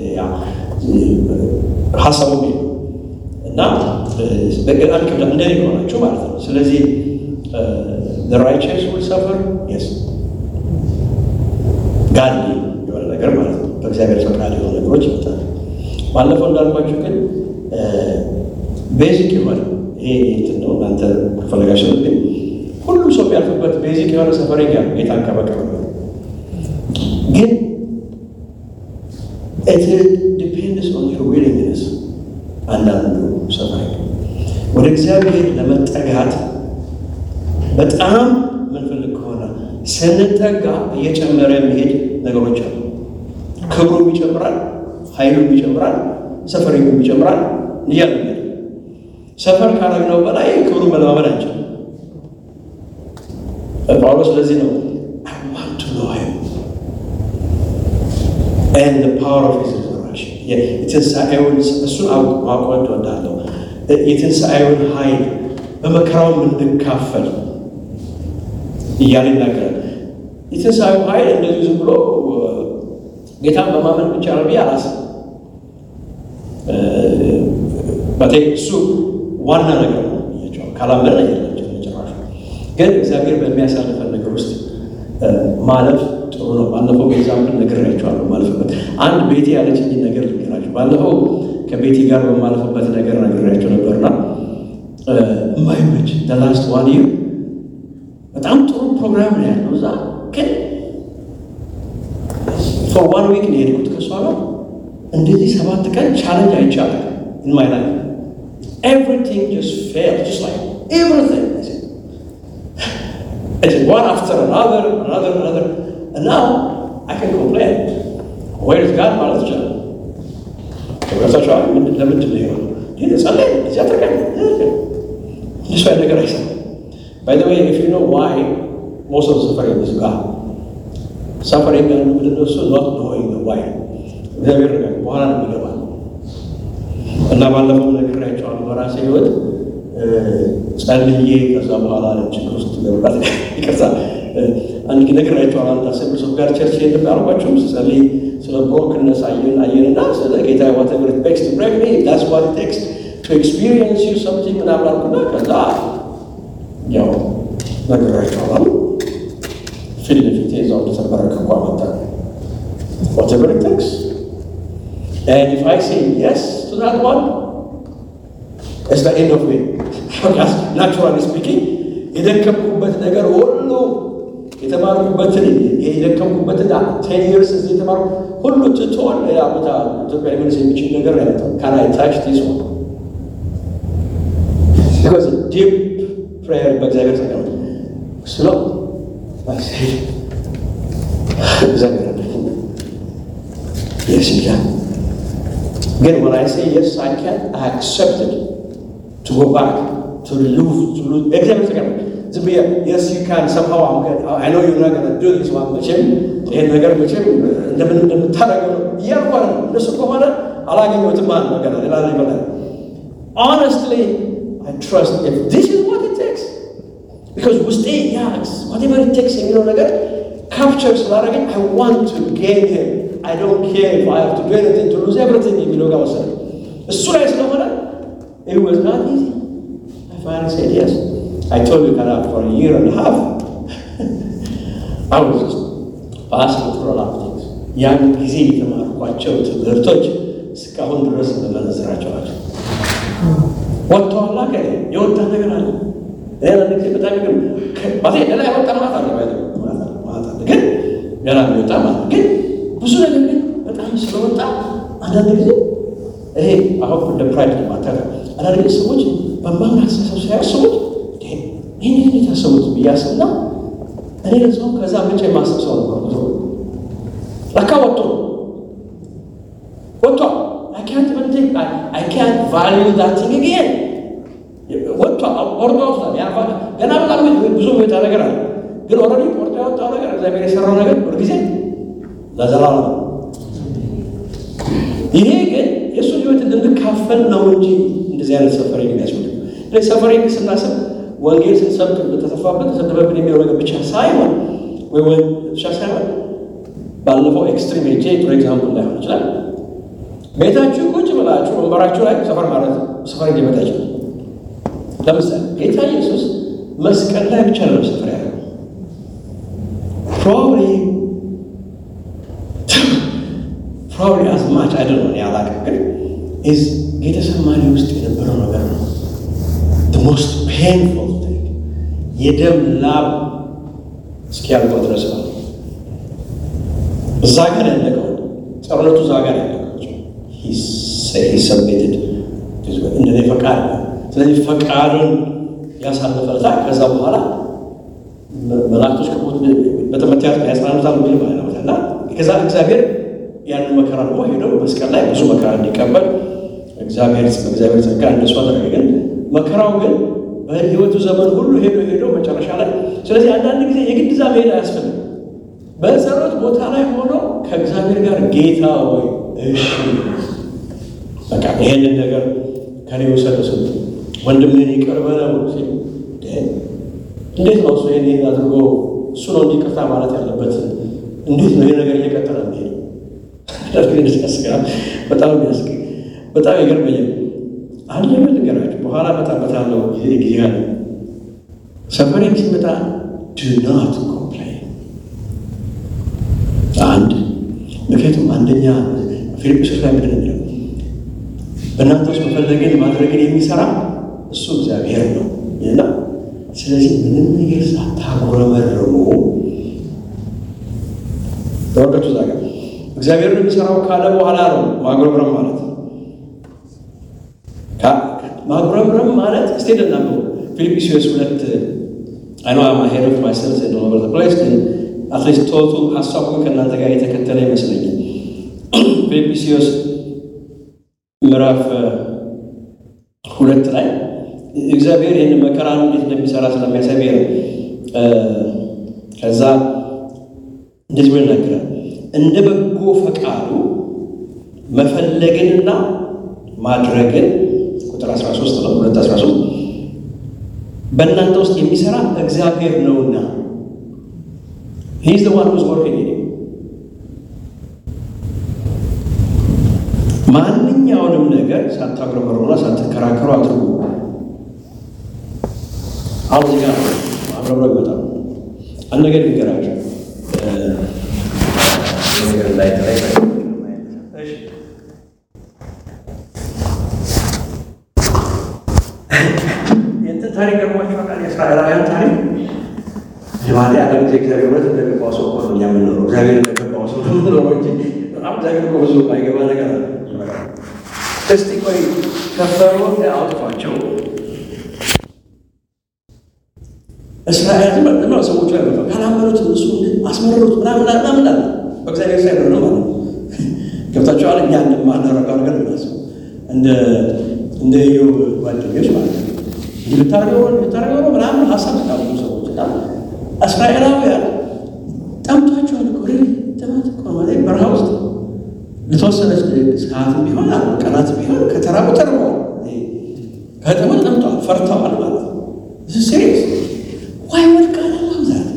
ሀሳቡ እና በጣም ይከብዳል እንደኔ ከሆናችሁ ማለት ነው። ስለዚህ the righteous will suffer yes ጋድ የሆነ ነገር ማለት ነው። በእግዚአብሔር ፈቃድ የሆኑ ነገሮች ይመጣሉ። ባለፈው እንዳልኳችሁ ግን ቤዚክ የሆነ ይሄ እንትን ነው። እናንተ ከፈለጋችሁ ግን ሁሉም ሰው የሚያልፍበት ቤዚክ የሆነ ሰፈሪንግ ያለ ጌታን ከመቀበል ግን ኢት ዲፔንድስ ኦን ዩር ዊሊንግነስ። አንዳንዱ ሰፈሪንግ ወደ እግዚአብሔር ለመጠጋት በጣም ምንፈልግ ከሆነ ስንጠጋ እየጨመረ የሚሄድ ነገሮች አሉ። ክብሩም ይጨምራል፣ ኃይሉም ይጨምራል፣ ሰፈሪንጉም ይጨምራል እያለ ሰፈር ካረግነው በላይ ክብሩ መለማመድ አንችልም። ጳውሎስ ስለዚህ ነው I want to know him and the power of his resurrection የትንሣኤውን እሱን ማቆት እወዳለሁ። የትንሣኤውን ኃይል በመከራውም እንድካፈል እያለ ይናገራል። የትንሣኤው ኃይል እንደዚህ ዝም ብሎ ጌታን በማመን ብቻ ነው ብዬ አላስብም። በተለይ እሱ ዋና ነገር ነው ብያቸዋል። ካላመን አይደለም ጭራሹ። ግን እግዚአብሔር በሚያሳልፈን ነገር ውስጥ ማለፍ ጥሩ ነው። ባለፈው ኤግዛምፕል ነግሬያቸዋለሁ። ማለፍበት አንድ ቤቴ ያለችኝ ነገር ልንገራቸው። ባለፈው ከቤቴ ጋር በማለፍበት ነገር ነግሬያቸው ነበርና የማይመች ላስት ዋን ይር በጣም ጥሩ ፕሮግራም ነው ያለው እዛ ግን ፎር ዋን ዊክ ነው የሄድኩት ከእሷ ጋር እንደዚህ ሰባት ቀን ቻለንጅ አይቻልም in my life. Everything just failed, just like everything. I said, I said one after another, another, another. And now I can complain. Where is God ማለት ይቻላል። ከብረታቸዋል ለምንድን ነው ይሆን ይህ ጸለይ እዚያ ተቀ እንደሱ አይነት ነገር አይሰራም። By the way, if you know why most of the suffering is God, suffering and ምንድን ነው እሱ not knowing the why እግዚአብሔር ነገር በኋላ ነው የሚገባል እና ባለፈው ነግሬያቸዋለሁ። በራሴ ህይወት ጸልዬ ከዛ በኋላ ችግር ውስጥ ገባት። ይቅርታ አንድ ነግሬያቸዋለሁ። አንድ አሰብር ሰው ጋር ቸርች ሄድ ያልኳቸውም ስጸልይ ስለ ብሮክነስ አየን አየንና ስለ ጌታ ዋተቨር ኢት ቴክስ ቱ ብሬክ ሚ ዳትስ ዋት ኢት ቴክስ ቱ ኤክስፒሪየንስ ዩ ሰምቲንግ ምናምን አልኩና ከዛ ያው ነግሬያቸዋለሁ። ፊት ለፊቴ እዛው እንደተበረከኩ አመጣ ዋተቨር ኢት ቴክስ And if I say yes to that one, it's the end of me. Naturally speaking, የደከምኩበት ነገር ሁሉ የተማርኩበትን የደከምኩበትን ቴን ይርስ እዚህ የተማርኩ ሁሉ ትቶን ሌላ ቦታ ኢትዮጵያ ሊመልስ የሚችል ነገር ያመጣው ካናይ ታች ዲስ ዋን ቢኮዝ ዲፕ ፕሬየር በእግዚአብሔር ተቀመ ስሎ እግዚአብሔር የስ ይላል Again, when I say yes, I can, I accept it to go back, to lose, to lose. Example again. To be a, yes, you can somehow. I'm good. I know you're not going to do this one, መቼም ይሄን ነገር መቼም እንደምን እንደምታደርገው ነው እያልኩ ነው። እንደሱ ከሆነ አላገኘሁትም ማለት ነው። ገና ሌላ ይበላል። Honestly, I trust if this is what it takes. Because ውስጤ ያ whatever it takes የሚለው ነገር ካፕቸር ስላደረገኝ I want to gain him. I don't care if I have to do anything to lose everything የሚለው ጋር ወሰደ። እሱ ላይ ስለሆነ it was not easy. I finally said yes. I told you kind of for a year and a half. I was just passing through a lot of things. ያን ጊዜ የተማርኳቸው ትምህርቶች እስካሁን ድረስ መመነዝራቸው ናቸው። ወጥተዋላ ከ የወጣ ነገር አለ። ሌላ ጊዜ በጣም ግን ባቴ ሌላ የወጣ ማለት አለ ማለት አለ ግን ገና የሚወጣ ማለት ግን ብዙ ነገር ግን በጣም ስለወጣ አንዳንድ ጊዜ ይሄ አሁን እንደ ፕራይድ ማታረ አንዳንድ ጊዜ ሰዎች በማምን አስተሳሰብ ሲያስቡት ይህን ይህን የታሰቡት ብያስብና እኔ ለሰው ከዛ ብቻ የማስብ ሰው ነበር። ብዙ ለካ ወጥቶ ወጥቷል። I can't even think, I, I can't value that thing again. ወጥቷል፣ ወርዶ ወጥቷል። ገና በጣም ብዙ የሚወጣ ነገር አለ። ግን ኦልሬዲ ወርዶ ያወጣው ነገር እግዚአብሔር የሰራው ነገር ሁልጊዜ ለዘላለም ነው። ይሄ ግን የእሱን ህይወት እንድንካፈል ነው እንጂ እንደዚህ አይነት ሰፈሪንግ የሚያስፈልግ ስለዚህ ሰፈሪንግ ስናስብ ወንጌል ስንሰብክ በተተፋበት ተሰደበብን የሚለው ነገር ብቻ ሳይሆን ወይ ወይ ብቻ ሳይሆን ባለፈው ኤክስትሪም ሄጄ ጥሩ ኤግዛምፕል ላይሆን ይችላል። ቤታችሁ ቁጭ ብላችሁ ወንበራችሁ ላይ ሰፈር ማለት ሰፈሪንግ ሊመጣ ይችላል። ለምሳሌ ጌታ ኢየሱስ መስቀል ላይ ብቻ ነው ሰፈር ያለው ፕሮባብሊ ፕሮባብሊ አዝ ማች አይደል ነው ያላቅም ግን ኢዝ ጌተሰማኒ ውስጥ የነበረው ነገር ነው ሞስት ፔንፉል የደም ላብ እስኪያልቀው ድረስ ነው። እዛ ጋር ያለቀው ጸሎቱ እዛ ጋር ያለቀው ሰሜትድ እንደኔ ፈቃድ ነው። ስለዚህ ፈቃዱን ያሳለፈለታ ከዛ በኋላ መላእክቶች ከሞት በተመትያት ያጽናኑታል ሚል ማለት ነው እና ከዛ እግዚአብሔር ያንን መከራ ደግሞ ሄዶ መስቀል ላይ ብዙ መከራ እንዲቀበል እግዚአብሔር በእግዚአብሔር ጸጋ እንደሱ አደረገ። ግን መከራው ግን በሕይወቱ ዘመን ሁሉ ሄዶ ሄዶ መጨረሻ ላይ ስለዚህ አንዳንድ ጊዜ የግድ እዛ መሄድ አያስፈልግም። በጸሎት ቦታ ላይ ሆኖ ከእግዚአብሔር ጋር ጌታ ወይ እሺ በቃ ይሄንን ነገር ከኔ ውሰድ ስ ወንድምህን ይቅር በለው ሲል እንዴት ነው እሱ ይሄን ይሄን አድርጎ እሱ ነው እንዲቅርታ ማለት ያለበት? እንዴት ነው ይሄ ነገር እየቀጠለ ሚሄድ ያስገራል። በጣም ያስገ በጣም ይገርመኛል። አንድ ነገር ልንገራችሁ፣ በኋላ እመጣበታለሁ። ጊዜ ጊዜ አለ። ሰፈሬን ሲመጣ ዱ ናት ኮምፕላይን አንድ ምክንያቱም አንደኛ ፊልጵስዩስ ላይ ምንድን ነው በእናንተ ውስጥ መፈለግን ማድረግን የሚሰራ እሱ እግዚአብሔር ነው እና ስለዚህ ምንም ነገር ሳታጉረመርሙ ተወቀቱ ዛ ጋር እግዚአብሔር የሚሰራው ካለ በኋላ ነው ማጉረምረም ማለት ማጉረምረም ማለት እስቲ ልናምሩ ፊልጵስዩስ ሁለት አይኗ ማሄድ ኦፍ ማይሰልፍ ኦቨር ዘ ፕሌስ ግን አትሊስት ቶቱ ሀሳቡ ከእናንተ ጋር የተከተለ ይመስለኛል። ፊልጵስዩስ ምዕራፍ ሁለት ላይ እግዚአብሔር ይህን መከራን እንዴት እንደሚሰራ ስለሚያሳይ ነው። ከዛ እንደዚህ ብሎ ይናገራል። እንደ በጎ ፈቃዱ መፈለግንና ማድረግን ቁጥር 13 ነው 2 13 በእናንተ ውስጥ የሚሰራ እግዚአብሔር ነውና ሂዝ ዘ ዋን ሁዝ ወርኪንግ ኢን ማንኛውንም ነገር ሳታጉረመርሙና ሳትከራከሩ አድርጉ። አሁን እዚህ ጋር አብረብረ ይመጣል። አንድ ነገር ይገራቸው ነገር ላይ ላይ የእንትን ታሪክ ገርሟቸው ቃል የእስራኤላውያን ታሪክ ዛሬ አንድ ጊዜ እግዚአብሔር እውነት እንደገባው ሰው እኮ ነው እኛ የምንኖረው። እግዚአብሔር እንደገባው ሰው ነው የምንኖረው እንጂ በጣም እግዚአብሔር እኮ ብዙ አይገባ ነገር አለ። እስቲ ቆይ ከፈርዖን አውጥቷቸው እስራኤል ነው ሰዎቹ ላይ መጣ ካላመኑት እሱ አስመረሩት ምናምን ምናምን አለ። በእግዚአብሔር ሳይሆን ነው ማለት ነው። ገብታችኋል? እኛ እንደማናረገው ነገር ምናስብ እንደ እንደ ኢዮብ ጓደኞች ማለት ነው እንዲህ ብታረገው ብታረገው ነው ምናምን ሀሳብ ስላሉ ሰዎች እና እስራኤላውያን ጠምቷቸውን እኮ ጥማት እኮ ማለት በረሃ ውስጥ ለተወሰነች ሰዓትም ቢሆን አሉ ቀናት ቢሆን ከተራቡ ተርበዋል። ከጥምን ጠምተዋል፣ ፈርተዋል ማለት ነው። ሲሪየስ ዋይ ወድቃል ዛት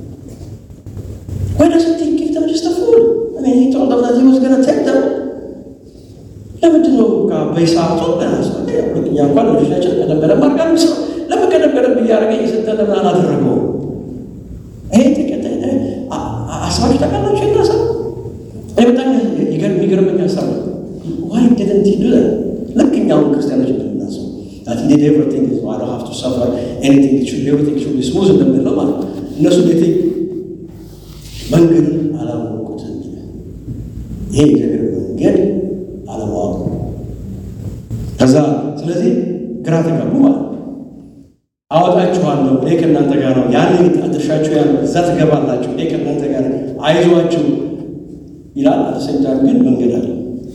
ወደ ስንት ጊፍ ተመጅስተፉል ጦርነት መስገነ ተክተም ለምንድን ነው በሰዓቱ እኛ እንኳን ልጆቻችን ቀደም በደንብ አድርጋ ሰው ለምን ቀደም በደንብ እያደረገ እየሰጠ ለምን አላደረገው? ይሄ ተቀጣይ አስባችሁ ታውቃላችሁ? እና ሰው እኔ በጣም የሚገርመኝ ሀሳብ ነው። ዋይ ዲድንት ዱ ልክ እኛውን ክርስቲያኖች እንደምናስብ that he did everything is I don't have to suffer anything it should everything should be smooth እንደምንለው ማለት ነው። እነሱ እንዴት መንገድ አላወቁትም። ይሄ እግዚአብሔር መንገድ አለማወቅ ከዛ ስለዚህ ግራ ተጋቡ ማለት ነው። አወጣችኋለሁ እኔ ከእናንተ ጋር ነው። ያን አድርሻችሁ ያን እዛ ትገባላችሁ እኔ ከእናንተ ጋር አይዟችሁ ይላል። አተሰኝታን ግን መንገድ አለ።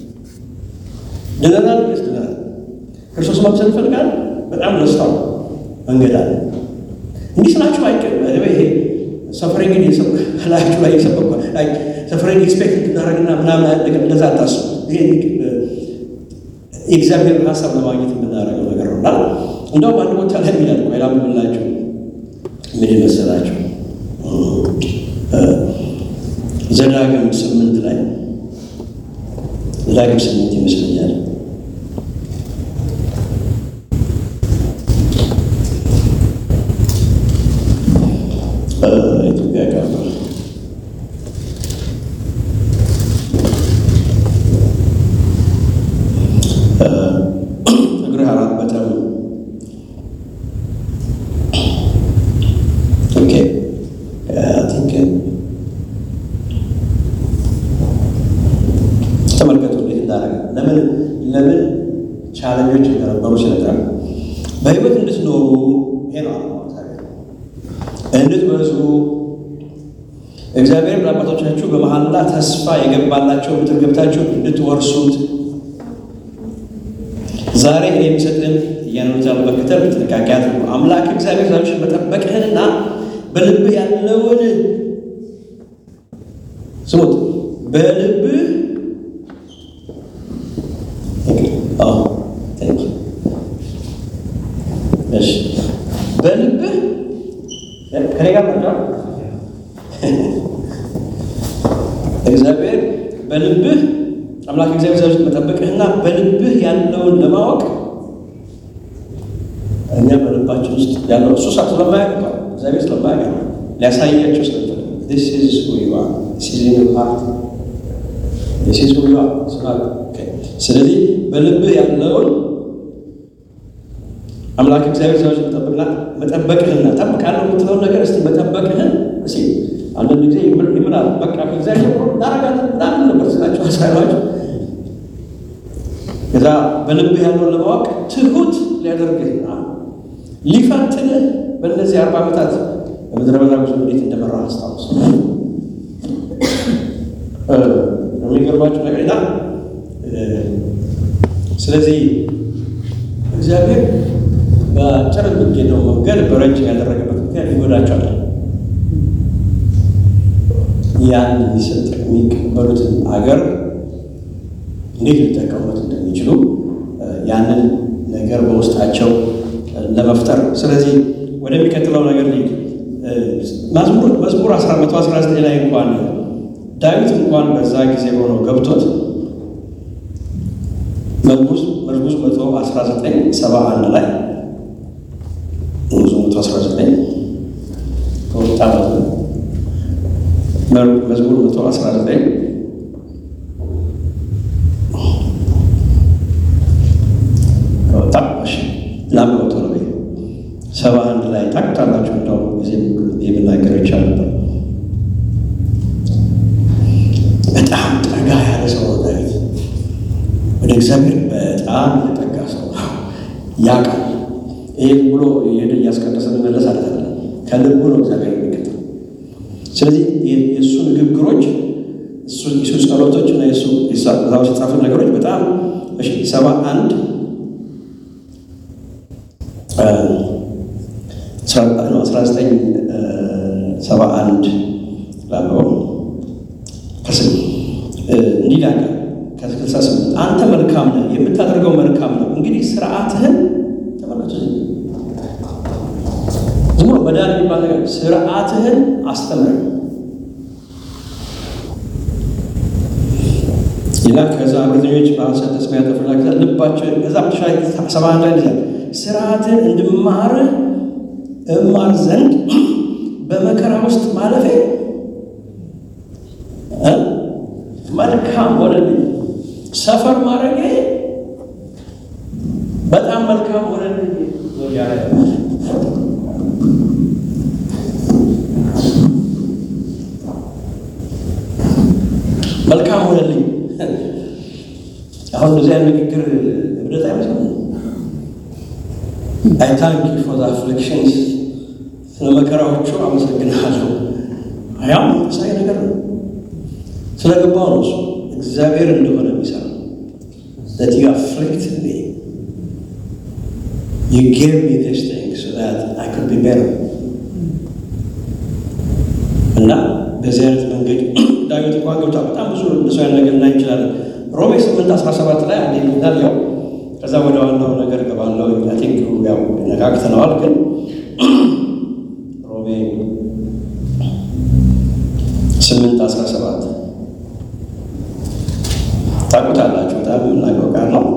ድነናል ስ ድነናል። ክርስቶስ ማምሰል ይፈልጋል። በጣም ደስታው መንገድ አለ። እንዲህ ስላችሁ አይቀር ይሄ ሰፈሬን ግን ላያችሁ ላይ የሰበኳ ሰፈሬን ኤክስፔክት እንድናደርግና ምናምን እንደዛ አታስቡ። ይሄ የእግዚአብሔር ሀሳብ ለማግኘት የምናደርገው ነገር ነው እና እንደውም አንድ ቦታ ላይ የሚላል ቆይ ላምብላችሁ ምን ይመስላችሁ ዘዳግም ስምንት ላይ ዘዳግም ስምንት ይመስለኛል ኢትዮጵያ ጋር እግርህ አላበጠም። ኦኬ ቲንክ ተመልከቱ እንዴት እንዳደረገ ለምን ለምን ቻለኞች እንደነበሩ ሲነግረን በህይወት እንድትኖሩ ይሄ ነው እንድትበዙ እግዚአብሔር ለአባቶቻችሁ በመሐላ ተስፋ የገባላቸው ምድር ገብታችሁ እንድትወርሱት ዛሬ እኔ የሚሰጥን እያንዳንዱ በክተል ጥንቃቄ አድርጉ። አምላክ እግዚአብሔር ዛሬዎችን መጠበቅህንና በልብህ ያለውን ስሙት፣ በልብህ እሺ፣ በልብህ ከኔ ጋር ናቸው እግዚአብሔር በልብህ አምላክ እግዚአብሔር ዛሬ መጠበቅህና በልብህ ያለውን ለማወቅ እኛ በልባችን ውስጥ ያለው እሱ ሳ ስለማያውቅ እግዚአብሔር ስለማያውቅ ሊያሳያቸው ስለፈለገ this is who you are this is in your heart this is who you are ስለዚህ በልብህ ያለውን አምላክ እግዚአብሔር ዛሬ መጠበቅና መጠበቅህና ጠብቃለሁ የምትለውን ነገር እስቲ መጠበቅህን እስኪ አንዳንድ ጊዜ ይምላል በቃ ከእግዚአብሔር እናረጋለን ምናምን ነበር ስላቸው አሳሏቸው ከዛ በልብህ ያለውን ለማወቅ ትሁት ሊያደርግህና ሊፈትንህ በእነዚህ አርባ ዓመታት በምድረ በዳ ጉዞ እንዴት እንደመራ አስታውስ። የሚገርማችሁ ነገር ና ስለዚህ እግዚአብሔር በአጭር የሚገኘው መንገድ በረጅም ያደረገበት ምክንያት ይጎዳቸዋል። ያን የሚሰጥ የሚቀበሉትን አገር እንዴት ሊጠቀሙት እንደሚችሉ ያንን ነገር በውስጣቸው ለመፍጠር ስለዚህ ወደሚቀጥለው ነገር ሊድ መዝሙር 119 ላይ እንኳን ዳዊት እንኳን በዛ ጊዜ ሆኖ ገብቶት መዝሙር 119 71 ላይ መዝሙር 119 ከወጣ መዝሙር 119 ከወጣ ላምወቶ ነው ሰባ አንድ ላይ ታቅታላችሁ። እንደው ጊዜ የምናገር ይቻል ነበር። በጣም ጠጋ ያለ ሰው ነው ዳዊት። ወደ እግዚአብሔር በጣም የተጠጋ ሰው ያውቃል። ይህ ብሎ የሄደ እያስቀደሰ መመለስ አለ ከልቡ ነው እግዚአብሔር የሚከተል። ስለዚህ የእሱ ንግግሮች የሱ ጸሎቶች እና የሱ ዛ ውስጥ የጻፉ ነገሮች በጣም ሰባ አንድ አስራ ዘጠኝ ሰባ አንድ ላለው ከስም እንዲህ ላለ ከስልሳ ስምንት አንተ መልካም ነህ፣ የምታደርገው መልካም ነው። እንግዲህ ስርዓትህን ተመልከቱ። ዝም ብሎ መዳን የሚባል ነገር ስርዓትህን አስተምረን ይላል። ከዛ እብሪተኞች በሐሰት ተስፋ ያጠፉና ልባቸው ከዛ ሰባ አንድ ላይ ይላል ስርዓትን እንድማርህ እማር ዘንድ በመከራ ውስጥ ማለፌ መልካም ሆነልኝ። ሰፈር ማድረጌ በጣም መልካም ሆነልኝ። መልካም ሆነልኝ። አሁን እዚያ ንግግር እብደት አይመስልም። አይ ታንክ ዩ ፎር አፍሊክሽንስ ስለ መከራዎቹ አመሰግናለሁ። ያው መንፈሳዊ ነገር ነው። ስለገባው ነው እሱ እግዚአብሔር እንደሆነ የሚሰራ that you afflicted me you gave me this thing so that I could be better እና በዚህ አይነት መንገድ ዳዊት እንኳን ገብታ በጣም ብዙ እንደሱ አይነት ነገር ላይ እንችላለን። ሮሜ 8 17 ላይ አንዴ ይላል ያው ከዛ ወደ ዋናው ነገር ገባለው። አይ ቲንክ ያው ነካክተነዋል፣ ግን ሮሜ 8 17 ታውቁታላችሁ። በጣም የምናውቀው ቃል ነው።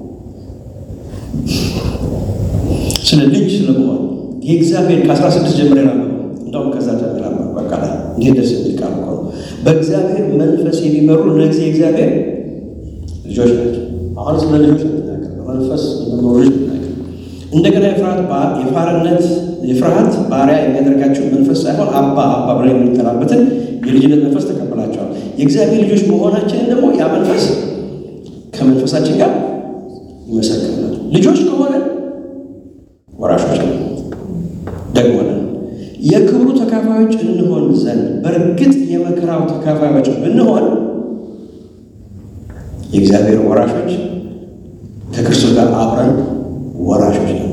ስለ ልጅ ስለመሆን የእግዚአብሔር ከ16 ጀምሬ ነው እንደውም ከዛ ጀምራ በቃ ላይ እንዴት ደስ የሚል ቃል እኮ ነው። በእግዚአብሔር መንፈስ የሚመሩ እነዚህ የእግዚአብሔር ልጆች ናቸው። አሁን ስለ ልጆች ነው መንፈስ መኖሩን እንደገና የፍርሃት ባ- የፋርነት የፍርሃት ባሪያ የሚያደርጋቸው መንፈስ ሳይሆን አባ አባ ብለን የምንጠራበትን የልጅነት መንፈስ ተቀበላቸዋል። የእግዚአብሔር ልጆች መሆናችንን ደግሞ ያ መንፈስ ከመንፈሳችን ጋር ይመሰክርናል። ልጆች ከሆነ ወራሾች ነው ደግሞ ነን። የክብሩ ተካፋዮች እንሆን ዘንድ በእርግጥ የመከራው ተካፋዮች ብንሆን የእግዚአብሔር ወራሾች ከክርስቶስ ጋር አብረን ወራሾች ነው።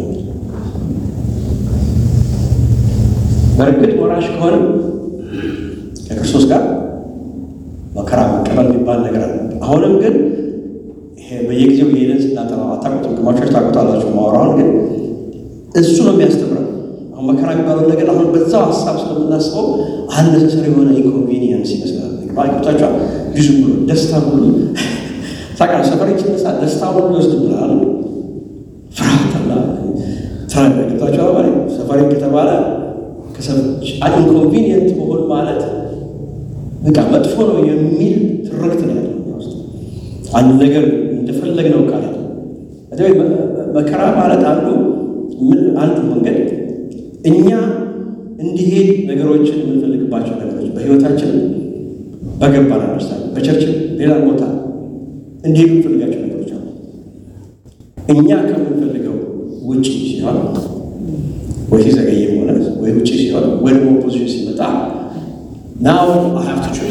በእርግጥ ወራሽ ከሆነ ከክርስቶስ ጋር መከራ መቀበል የሚባል ነገር አለ። አሁንም ግን ይሄ በየጊዜው የሄደን ስናጠናው አታውቁትም፣ ግማሾች ታውቁታላችሁ። ማወራውን ግን እሱ ነው የሚያስተምረው። አሁን መከራ የሚባለው ነገር አሁን በዛው ሀሳብ ስለምናስበው አነሰሰሪ የሆነ ኢንኮንቪኒየንስ ይመስላል። ባይቆታቸ ብዙ ብሎ ደስታ ሁሉ ታቃ ሰፈር ሲነሳ ደስታ ሁሉ ይወስድ ብላል ፍርሃት አላ ገብታቸው ባ ሰፈሪ ከተባለ ኢንኮንቪኒየንት መሆን ማለት በቃ መጥፎ ነው የሚል ትርክት ነው ያለው እኛ ውስጥ። አንድ ነገር እንደፈለግ ነው ቃል መከራ ማለት አንዱ ምን አንዱ መንገድ እኛ እንዲሄድ ነገሮችን የምንፈልግባቸው ነገሮች በህይወታችን በገባን አንደርስታንድ በቸርችን ሌላ ቦታ እንዲሄዱ የምንፈልጋቸው ነገሮች አሉ። እኛ ከምንፈልገው ውጭ ሲሆን ወይ ሲዘገየ ሆነ ወይ ውጭ ሲሆን ወይ ደግሞ ኦፖዚሽን ሲመጣ ናው አይ ሃቭ ቱ ቹዝ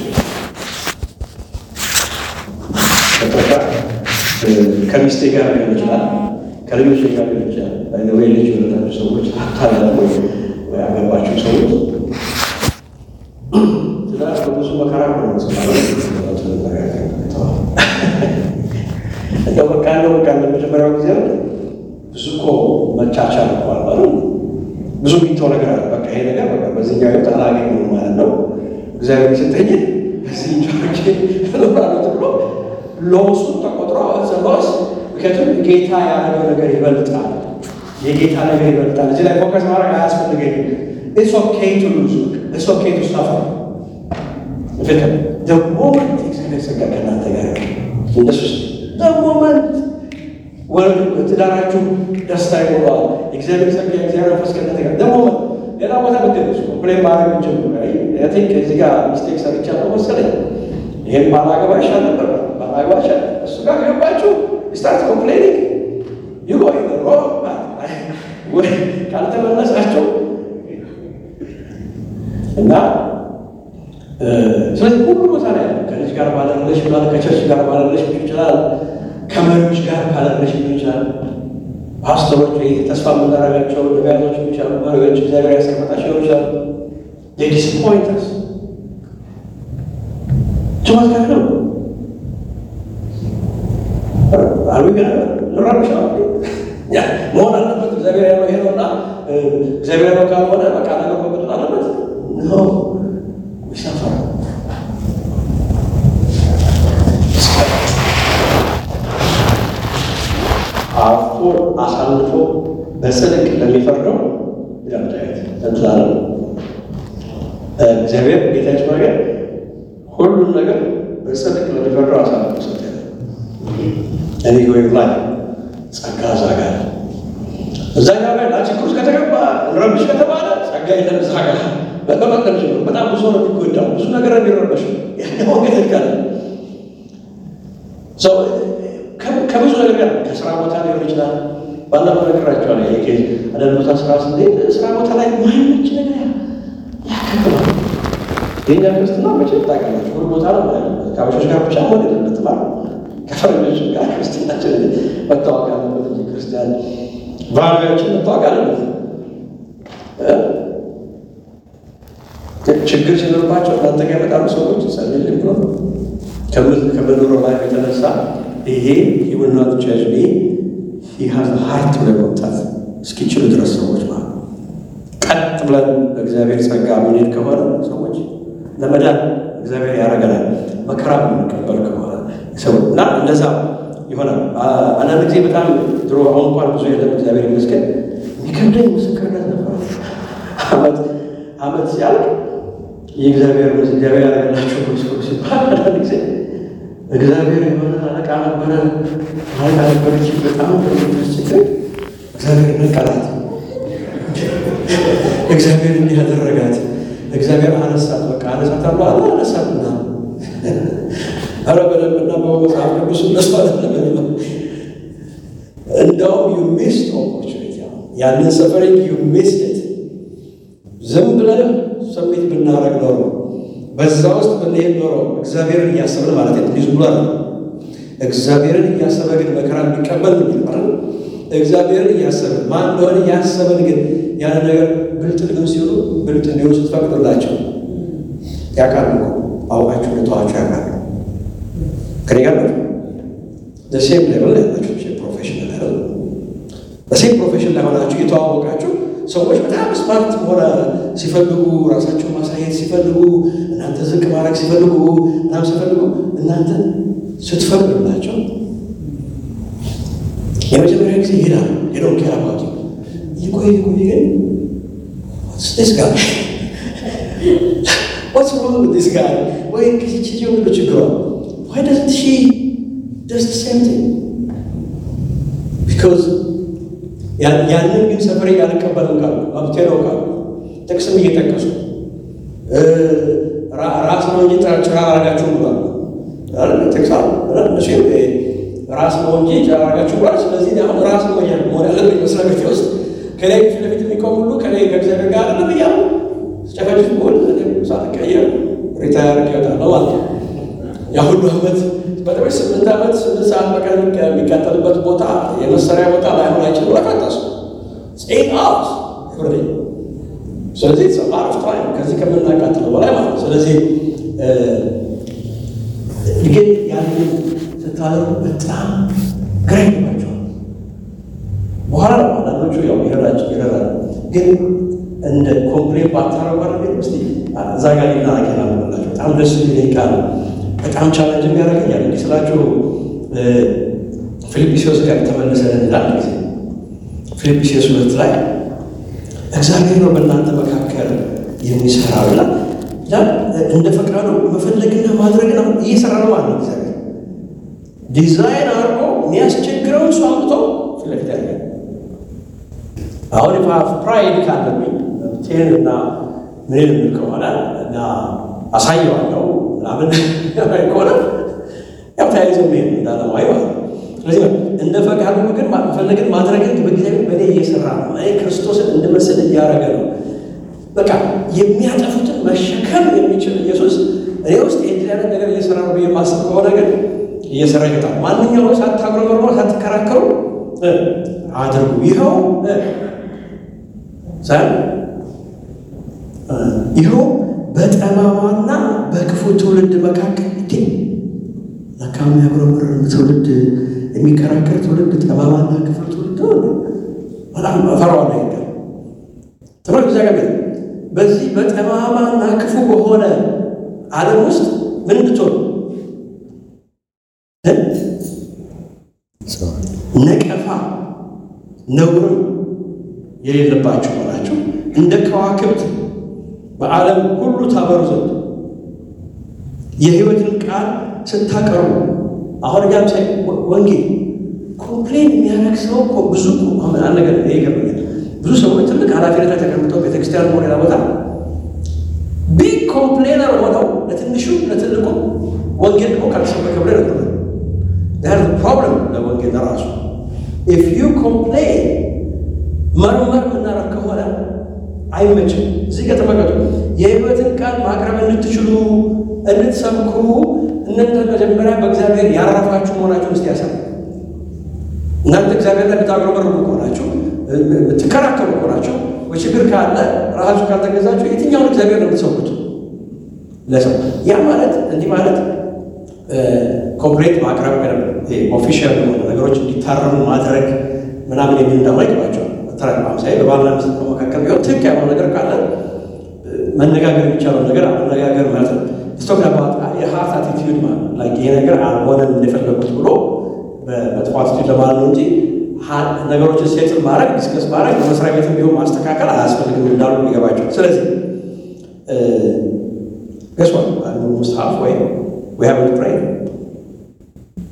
ከሚስቴ ጋር ሊሆን ይችላል፣ ከልጆች ጋር ሊሆን ይችላል። ወይ ልጅ የወለዳችሁ ሰዎች ሀብታም ወይ ወይ ያገባችሁ ሰዎች ትዳር በብዙ መከራ ነው እንደው በቃ እንደው በቃ ለመጀመሪያው ጊዜ ብዙ እኮ መቻቻል እኮ አልባሉ ብዙ የሚተው ነገር አለ። በቃ ይሄ ነገር በቃ በዚህኛው ህይወት አላገኘሁም ማለት ነው። እግዚአብሔር የሰጠኝ በዚህኛዎች እኖራለሁ ተብሎ ሎሱ ተቆጥሮ ዘሎስ ምክንያቱም ጌታ ያደረገው ነገር ይበልጣል። የጌታ ነገር ይበልጣል። እዚህ ላይ ፎከስ ማድረግ አያስፈልገኝም። ኢትስ ኦኬ ቱ ሉዝ ኢትስ ኦኬ ቱ ሰፈር ፍቅር ደግሞ እግዚአብሔር ጸጋ ከእናንተ ጋር እንደሱ በሞመንት ትዳራችሁ ደስታ ይኖረዋል። የእግዚአብሔር ጸጋ የእግዚአብሔር መንፈስ ከእናንተ ጋር በሞመንት ሌላ ቦታ ብትደርሱ ኮምፕሌን ማድረግ ጀምሩ። ቲንክ እዚህ ጋር ሚስቴክ ሰርቻለሁ መሰለኝ ይሄን ባላገባ ይሻል ነበር፣ ባላገባ ይሻል እሱ ጋር ገባችሁ ስታርት ኮምፕሌኒንግ ይጎ ሮ ወይ ካልተመለሳቸው እና ስለዚህ ሁሉ ቦታ ላይ ያለ ከልጅ ጋር ባለለሽ ይችላል፣ ከቸርች ጋር ባለለሽ ሊሆን ይችላል፣ ከመሪዎች ጋር ካለለሽ ሊሆን ይችላል። ፓስተሮች ወይ ተስፋ የምናደርጋቸው ነቢያቶች ሊሆን ይችላሉ፣ መሪዎች እግዚአብሔር ያስቀመጣቸው ሊሆን ይችላል። የዲስፖይንተርስ ጭዋት ጋር ነው አሉ ገ ልራብሻ መሆን አለበት። እግዚአብሔር ያለው ይሄ ነውና እግዚአብሔር ያለው ካልሆነ በቃ ነገር መቀጠል አለበት ነው ይሰፋል አፎ አሳልፎ በጽድቅ ለሚፈርደው ይዳምታየት እንትላለ እግዚአብሔር ጌታች ነገር ሁሉም ነገር በጽድቅ ለሚፈርደው አሳልፎ ሰጠ። እኔ ወይ ላይ ጸጋ እዛ ጋር እዛኛው ላይ ላችግር ውስጥ ከተገባ ረብሽ ከተባለ ጸጋ የለም እዛ ጋር በመቀጠል ጀምሮ በጣም ብዙ ነው የሚጎዳው፣ ብዙ ነገር የሚረበሽ ያኛው ግን ይጋለ ከብዙ ነገር ጋር ከስራ ቦታ ሊሆን ይችላል። ባለፈው ነግራቸዋል። ይሄ አንዳንድ ቦታ ስራ ስንሄድ ስራ ቦታ ላይ ማይመች ነገር ያከብላል። የኛ ክርስትና መቼም ታውቃላችሁ ሁሉ ቦታ ነው ማለት ነው። ከአበሾች ጋር ብቻ መሆን የለበት ማለት ከፈረንጆች ጋር ክርስትናችን መታወቅ አለበት እንጂ ክርስቲያን ባህሪያችን መታወቅ አለበት። ችግር ሲኖርባቸው እናንተ ጋር የመጣሉ ሰዎች ጸልልኝ ብሎ ከመኖሮ ላይ የተነሳ ይሄ ሂውና ቻጅ ሀዝ ሀርት ብለ መምጣት እስኪችሉ ድረስ ሰዎች ማለት ነው። ቀጥ ብለን በእግዚአብሔር ጸጋ ምንሄድ ከሆነ ሰዎች ለመዳን እግዚአብሔር ያደርገናል። መከራ የምንቀበል ከሆነ ሰው እና እንደዛ ይሆናል። አንዳንድ ጊዜ በጣም ድሮ አሁን እንኳን ብዙ የለም እግዚአብሔር ይመስገን የሚከብደኝ ምስክርነት ነበር። አመት አመት ሲያልቅ የእግዚአብሔር እግዚአብሔር ያደረገላቸው ምስክሩ ሲባል አንዳንድ ጊዜ እግዚአብሔር የሆነ አለቃ ነበረ፣ አለቃ ነበረች። በጣም ችግር እግዚአብሔር ነቀላት። እግዚአብሔር እንዲህ ያደረጋት እግዚአብሔር አነሳት። በቃ አነሳት አሉ አለ አነሳት ና አረ በደንብና በመጽሐፍ ቅዱስ እነሱ አይደለም እንደውም ዩ ሚስድ ኦፖርቹኒቲ ያንን ሰፈሪንግ ዩ ሚስድ ዝም ብለን ሰሚት ብናረግ ኖሮ በዛ ውስጥ ብንሄድ ኖሮ እግዚአብሔርን እያሰብን ማለት ነው። ዝም ብሎ እግዚአብሔርን እያሰበ ግን መከራ የሚቀበል ነው የሚባለው። እግዚአብሔርን እያሰብን ማን እንደሆነ እያሰብን ግን ያን ነገር ብልጥ ልግም ሲሉ ብልጥ እንዲሆኑ ስትፈቅዱላቸው ያውቃሉ እኮ አውቃችሁ ልተዋቸው ያውቃሉ። ከኔ ጋር ነው ሴም ሌቭል ያላችሁ ፕሮፌሽናል ያለ በሴም ፕሮፌሽን ላይ ሆናችሁ እየተዋወቃችሁ ሰዎች በጣም ስማርት ሆነ ሲፈልጉ ራሳቸውን ማሳየት ሲፈልጉ እናንተ ዝቅ ማድረግ ሲፈልጉ እናም ሲፈልጉ እናንተ ስትፈቅዱላቸው የመጀመሪያ ጊዜ ይሄዳሉ። ሄደው ኬራባት ይቆይ ይቆይ ግን ስ ጋር ዋትስ ሮንግ ዊዝ ዲስ ጋይ ወይ ከዚች ልጅ ሁሉ ችግሯ ዋይ ደዝንት ሺ ደስ ሴም ቲንግ ቢኮዝ ያንን ግን ሰፈሬ አልቀበልም ካሉ መብቴ ነው ካሉ ጥቅስም እየጠቀሱ ራስ ነው እንጂ ጭራ አረጋችሁም ብሏል። ጥቅስ እነሱ ራስ ነው እንጂ ጭራ አረጋችሁ ብሏል። ስለዚህ አሁን ራስ ነው መሆን ያለብኝ መስሪያ ቤቴ ውስጥ ከላይ ፊት ለፊት የሚቆም ሁሉ ከላይ ከእግዚአብሔር ጋር አይደለም እያሉ ስጨፈጭፍ ሆን ሳትቀየር ሪታየር ይወጣለሁ ማለት ነው። ያ ሁሉ ዓመት በተለይ ስምንት ዓመት ስምንት ሰዓት በቀን የሚቃጠልበት ቦታ የመሰሪያ ቦታ ላይሆን አይችልም። ለቀጠሱ ኤት አወርስ ፍርድ ስለዚህ አረፍ ታይም ከዚህ ከምናቃጥለው በላይ ማለት ስለዚህ ግን ያንን ስታደርጉ በጣም ግራ ይገባቸዋል። በኋላ ነው አንዳንዶቹ ያው ይረዳቸው ይረዳል። ግን እንደ ኮምፕሌን ባታረጓ ነገር ስ እዛ ጋር ሊናረግ ላላቸው በጣም ደስ የሚለኝ ቃል በጣም ቻለንጅ የሚያደርገኛል። እንዲህ ስላችሁ ፊልጵስዩስ ጋር ተመልሰን እንዳል ጊዜ ፊልጵስዩስ ሁለት ላይ እግዚአብሔር ነው በእናንተ መካከል የሚሰራው ይላል። እንደ ፈቃዱ መፈለግና ማድረግ ነው እየሰራ ነው ማለት ነው። እግዚአብሔር ዲዛይን አድርጎ የሚያስቸግረውን ሰው አምጥቶ ፊት ለፊት ያለ አሁን ፋፍ ፕራይድ ካለብኝ ቴን እና ምን የምል ከሆነ እና አሳየዋለሁ ምናምን ከሆነ ያው ተያይዞ ሄድ እንዳለማይ ማለት ነው። ስለዚህ እንደ ፈቃዱ ግን መፈለግን ማድረግን በእግዚአብሔር በእኔ እየሰራ ነው። እኔ ክርስቶስን እንድመስል እያደረገ ነው። በቃ የሚያጠፉትን መሸከም የሚችል ኢየሱስ እኔ ውስጥ የእንዲህ አይነት ነገር እየሰራ ነው ብዬ ማስብ ከሆነ ግን እየሰራ ይገጣል። ማንኛውም ሳታጉረመርሙ ሳትከራከሩ አድርጉ። ይኸው ይኸው በጠማማና በክፉ ትውልድ መካከል እንዴ ለካ የሚያጉረመርም ትውልድ የሚከራከር ትውልድ ጠማማና ክፉ ትውልድ በጣም ፈራዋለ ይገ ትምህርት እግዚአብሔር በዚህ በጠማማና ክፉ በሆነ ዓለም ውስጥ ምን እንድትሆኑ ነቀፋ ነውርም የሌለባችሁ ሆናችሁ እንደ ከዋክብት በዓለም ሁሉ ታበሩ ዘንድ የሕይወትን ቃል ስታቀርቡ አሁን እኛም ሳይ ወንጌል ኮምፕሌን የሚያደርግ ሰው እኮ ብዙ አሁን አንድ ነገር ይገርመኛል። ብዙ ሰዎች ትልቅ ኃላፊነት ላይ ተቀምጠው ቤተክርስቲያን ሆነ ሌላ ቦታ ቢግ ኮምፕሌነር ሆነው ለትንሹ ለትልቁ ወንጌል ደግሞ ካልተሰበከ ብሎ ይነግሩናል። ር ፕሮብለም ለወንጌል ለራሱ ኢፍ ዩ ኮምፕሌን መርመር የምናደርግ ከሆነ አይመችም። እዚህ ጋር ተመልከቱ። የሕይወትን ቃል ማቅረብ እንድትችሉ እንድትሰብኩ እናንተ መጀመሪያ በእግዚአብሔር ያረፋችሁ መሆናችሁን እስቲ ያሳይ። እናንተ እግዚአብሔር ላይ ብታጉረመርሙ ከሆናችሁ የምትከራከሩ ከሆናችሁ ወይ ችግር ካለ ራሳችሁ ካልተገዛችሁ የትኛውን እግዚአብሔር ነው የምትሰሙት? ለሰው ያ ማለት እንዲህ ማለት ኮምፕሌት ማቅረብ ኦፊሻል የሆነ ነገሮች እንዲታረሙ ማድረግ ምናምን የሚል ደግሞ አይገባቸዋል። ለምሳሌ በባልና ሚስት መካከል ቢሆን ትክክል ያለው ነገር ካለ መነጋገር የሚቻለው ነገር መነጋገር ማለት ነው። ስቶክ አባት የሀርት አቲቲዩድ ማለት ይሄ ነገር አልሆነም እንደፈለጉት ብሎ በመጥፎ አቲቲዩድ ለማለት ነው እንጂ ነገሮችን ሴትል ማድረግ ዲስከስ ማድረግ በመስሪያ ቤት ቢሆን ማስተካከል አያስፈልግም እንዳሉ ሊገባቸው። ስለዚህ ገሷል አንዱ ሙስሐፍ ወይ we haven't prayed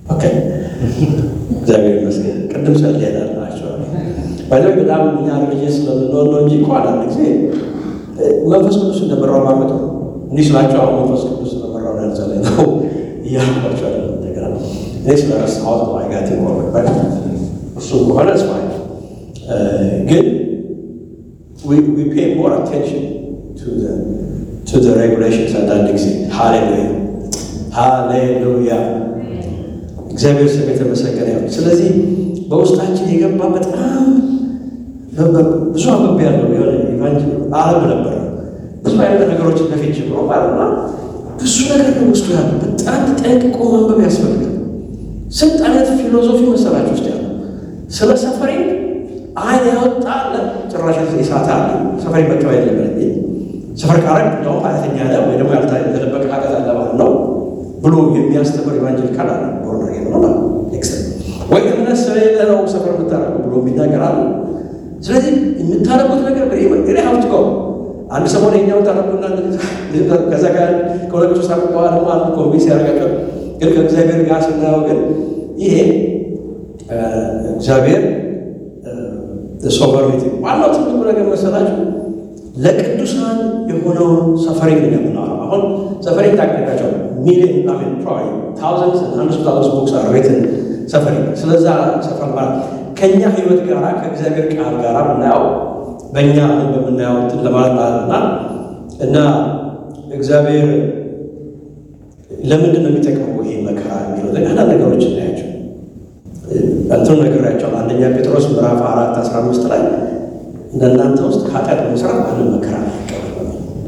ኦኬ እግዚአብሔር ይመስገን። ቅድም ጸልየናል ናቸው ባይዘ በጣም እኛ ልጅ ስለምንሆን ነው እንጂ እኮ አንዳንድ ጊዜ መንፈስ ቅዱስ እንደመራው ማመጥ ነው። እንዲህ ስላቸው አሁን መንፈስ ቅዱስ እንደመራው ነው ያልጸለይ ነው እያልኳቸው አለ እንደገና እኔ ስለረሳሁት ነው አይጋት ይኖርበት እሱ ከሆነ ስማ ግን we, we pay more attention to the to the regulations አንዳንድ ጊዜ ሃሌሉያ ሃሌሉያ እግዚአብሔር ስም የተመሰገነ ይሁን። ስለዚህ በውስጣችን የገባ በጣም ብዙ አንብቤ ያለው የሆነ ኢቫንጀል አረብ ነበረ ብዙ አይነት ነገሮችን በፊት ጀምሮ ባለና ብዙ ነገር ነው ውስጡ ያለው። በጣም ጠንቅቆ ማንበብ ያስፈልጋል። ስንት አይነት ፊሎዞፊ መሰላችሁ ውስጥ ያለው ስለ ሰፈሪ አይን ያወጣ አለ፣ ጭራሽ የሳት አለ። ሰፈሪ መቀበል የለበት ሰፈር ካረግ ነው ኃጢአተኛ ነህ ወይ ደግሞ ያልተደበቀ ኃጢአት አለ ማለት ነው ብሎ የሚያስተምር ኢቫንጀሊካል አለ ቦርና ነው ወይ እምነት ስለሌለ ነው ሰፈር የምታደርገው ብሎ የሚናገር አለ። ስለዚህ የምታደርጉት ነገር እኔ ሀብት ከው አንድ ሰሞን የኛው ታደርጉና ከዛ ጋር ከሁለት ሶስት ዓመት በኋላ ደግሞ አንዱ ኮንቪንስ ያደርጋቸው። ግን ከእግዚአብሔር ጋር ስናየው ግን ይሄ እግዚአብሔር ሶቨርኒቲ ዋናው ትልቁ ነገር መሰላችሁ ለቅዱሳን የሆነውን ሰፈሪንግ ነው የምናወራው። አሁን ሰፈሪንግ ታቅዳቸው ሚሊዮን ሚን ፕሮባብሊ ታውዘንድስ አንድ ታውዘንድስ ቡክስ አር ሪትን ሰፈሪንግ። ስለዛ ሰፈር ማለት ከእኛ ህይወት ጋር ከእግዚአብሔር ቃል ጋር ምናየው በእኛ አሁን በምናየው እንትን ለማለት ማለት እና እና እግዚአብሔር ለምንድን ነው የሚጠቅመው ይሄ መከራ የሚለው አንዳንድ ነገሮች እናያቸው። እንትኑ ነግሬያቸዋለሁ። አንደኛ ጴጥሮስ ምዕራፍ አራት አስራ አምስት ላይ እንደናንተ ውስጥ ኃጢአት በመስራት ማንም መከራ አይቀበል።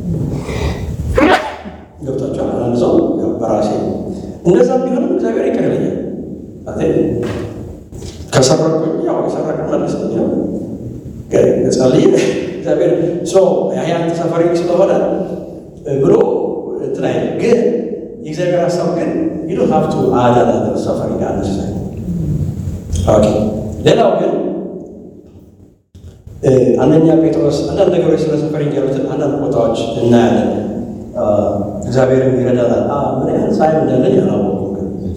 ገብታችኋል? አንዳንድ ሰው በራሴ እንደዛ ቢሆንም እግዚአብሔር ይቅር ይለኛል። ከሰረቁኝ ያው የሰረቀ መልሰኛ ጸልይ እግዚአብሔር ያንተ ሰፈሪንግ ስለሆነ ብሎ እንትን አይልም። ግን የእግዚአብሔር ሀሳብ ግን ይሉ ሀብቱ አዳና ሰፈሪንግ አነሳ ኦኬ ሌላው ግን አንደኛ ጴጥሮስ አንዳንድ ነገሮች ስለ ሰፈሪንግ ያሉትን አንዳንድ ቦታዎች እናያለን። እግዚአብሔርም ይረዳናል። ምን ያህል ሳይም እንዳለኝ አላወኩም።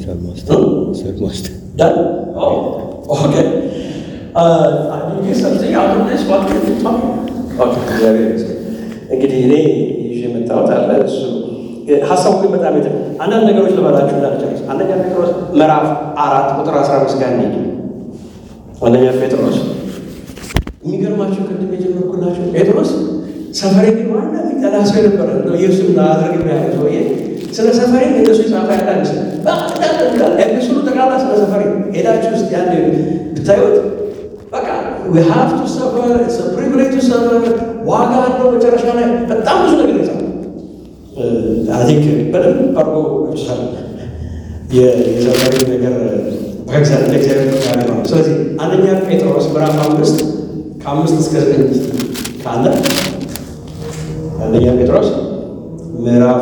እንግዲህ እኔ ይዤ የመጣሁት አለ እሱ ሀሳቡ ግን በጣም የተ አንዳንድ ነገሮች ልበላችሁ እንዳልጨርስ አንደኛ ጴጥሮስ ምዕራፍ አራት ቁጥር አስራ አምስት ጋር እንሂድ። አንደኛ ጴጥሮስ የሚገርማቸው ቅድም የጀመርኩላቸው ጴጥሮስ ሰፈሬ ግን ዋና የሚጠላ ሰው የነበረ ነው። ኢየሱስ አድርግ ያለ ሰውዬ ስለ ሰፈሬ እንደሱ የጻፈ ያዳንስ ኤፒሶዱ ጠቅላላ ስለ ሰፈሬ ሄዳችሁ ውስጥ ያን ብታዩት በቃ we have to suffer it's a privilege to suffer ዋጋ አለው። መጨረሻ ላይ በጣም ብዙ ነገር ይጻፋል። አይ ቲንክ በደንብ አድርጎ ይችላል የሰፈሬ ነገር በእግዚአብሔር ለእግዚአብሔር ጋር ነው። ስለዚህ አንደኛ ጴጥሮስ ምዕራፍ አምስት ከአምስት እስከ ዘጠኝ ካለ አንደኛ ጴጥሮስ ምዕራፍ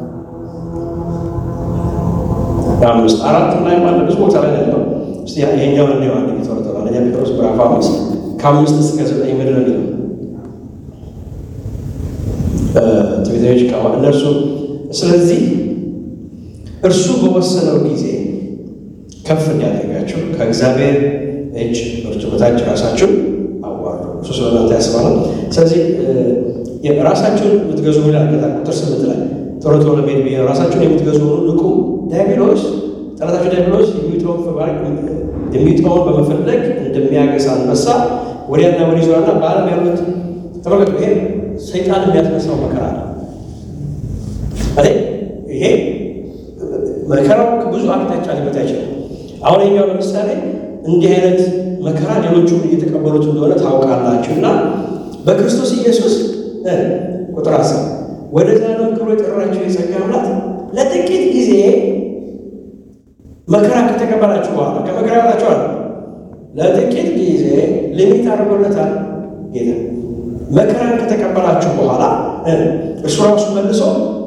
አምስት አራት ላይ ባለ ብዙ ቦታ ላይ ያለው እስቲ ይሄኛውን ነው አንድ ጊዜ ተወርቷል። አንደኛ ጴጥሮስ ምዕራፍ አምስት ከአምስት እስከ ዘጠኝ ምድር ነው የሚለው ትቤታዎች ቃ እነርሱ ስለዚህ እርሱ በወሰነው ጊዜ ከፍ እንዲያደርጋቸው ከእግዚአብሔር እጅ ብርቱ በታች ራሳችሁን አዋርዱ። እሱ ስለ እናንተ ያስባል። ስለዚህ ራሳችሁን የምትገዙ ይላል ቁጥር ስምንት ላይ ቶሎ ቶሎ ቤት ብዬ ራሳችሁን የምትገዙ ሆኑ ንቁ። ዲያብሎስ ጠላታችሁ ዲያብሎስ የሚጠውን በመፈለግ እንደሚያገሳ አንበሳ ወዲያና ወዲህ ይዞራልና በዓለም ያሉት ተመልከቱ። ይሄ ሰይጣን የሚያስነሳው መከራ ነው። ይሄ መከራው ብዙ አቅጣጫ ሊመጣ ይችላል። አሁን የኛው ለምሳሌ እንዲህ አይነት መከራ ሌሎቹ እየተቀበሉት እንደሆነ ታውቃላችሁ እና በክርስቶስ ኢየሱስ ቁጥር አስር ወደ ዘላለም ክብሩ የጠራችሁ የጸጋ አምላክ ለጥቂት ጊዜ መከራ ከተቀበላችሁ በኋላ ከመከራ ያላችኋል ለጥቂት ጊዜ ሊሚት አድርጎለታል ጌታ። መከራን ከተቀበላችሁ በኋላ እሱ ራሱ መልሶ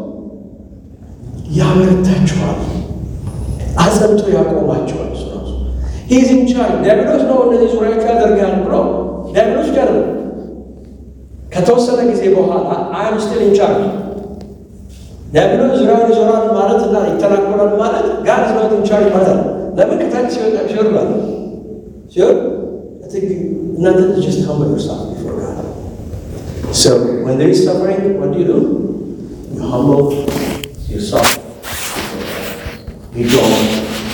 ያበረታችኋል፣ አጸንቶ ያቆማችኋል። እሱ ራሱ ይህዝም ቻል ዲያብሎስ ነው እነዚህ ዙሪያቸው ያደርጋል ብሎ ዲያብሎስ ጋር ነው ከተወሰነ ጊዜ በኋላ አም ስቲል ኢንቻርጅ ዲያብሎስ ዙሪያውን ይዞራል ማለት እና ይተናኮላል ማለት ጋር ዝናት ኢንቻርጅ ማለት ነው። ለምን ከታች ሲወጣ ሲወር ባለ ሲወር እናንተ just humble yourself before God. So when there is suffering, what do you do? You humble yourself. You don't.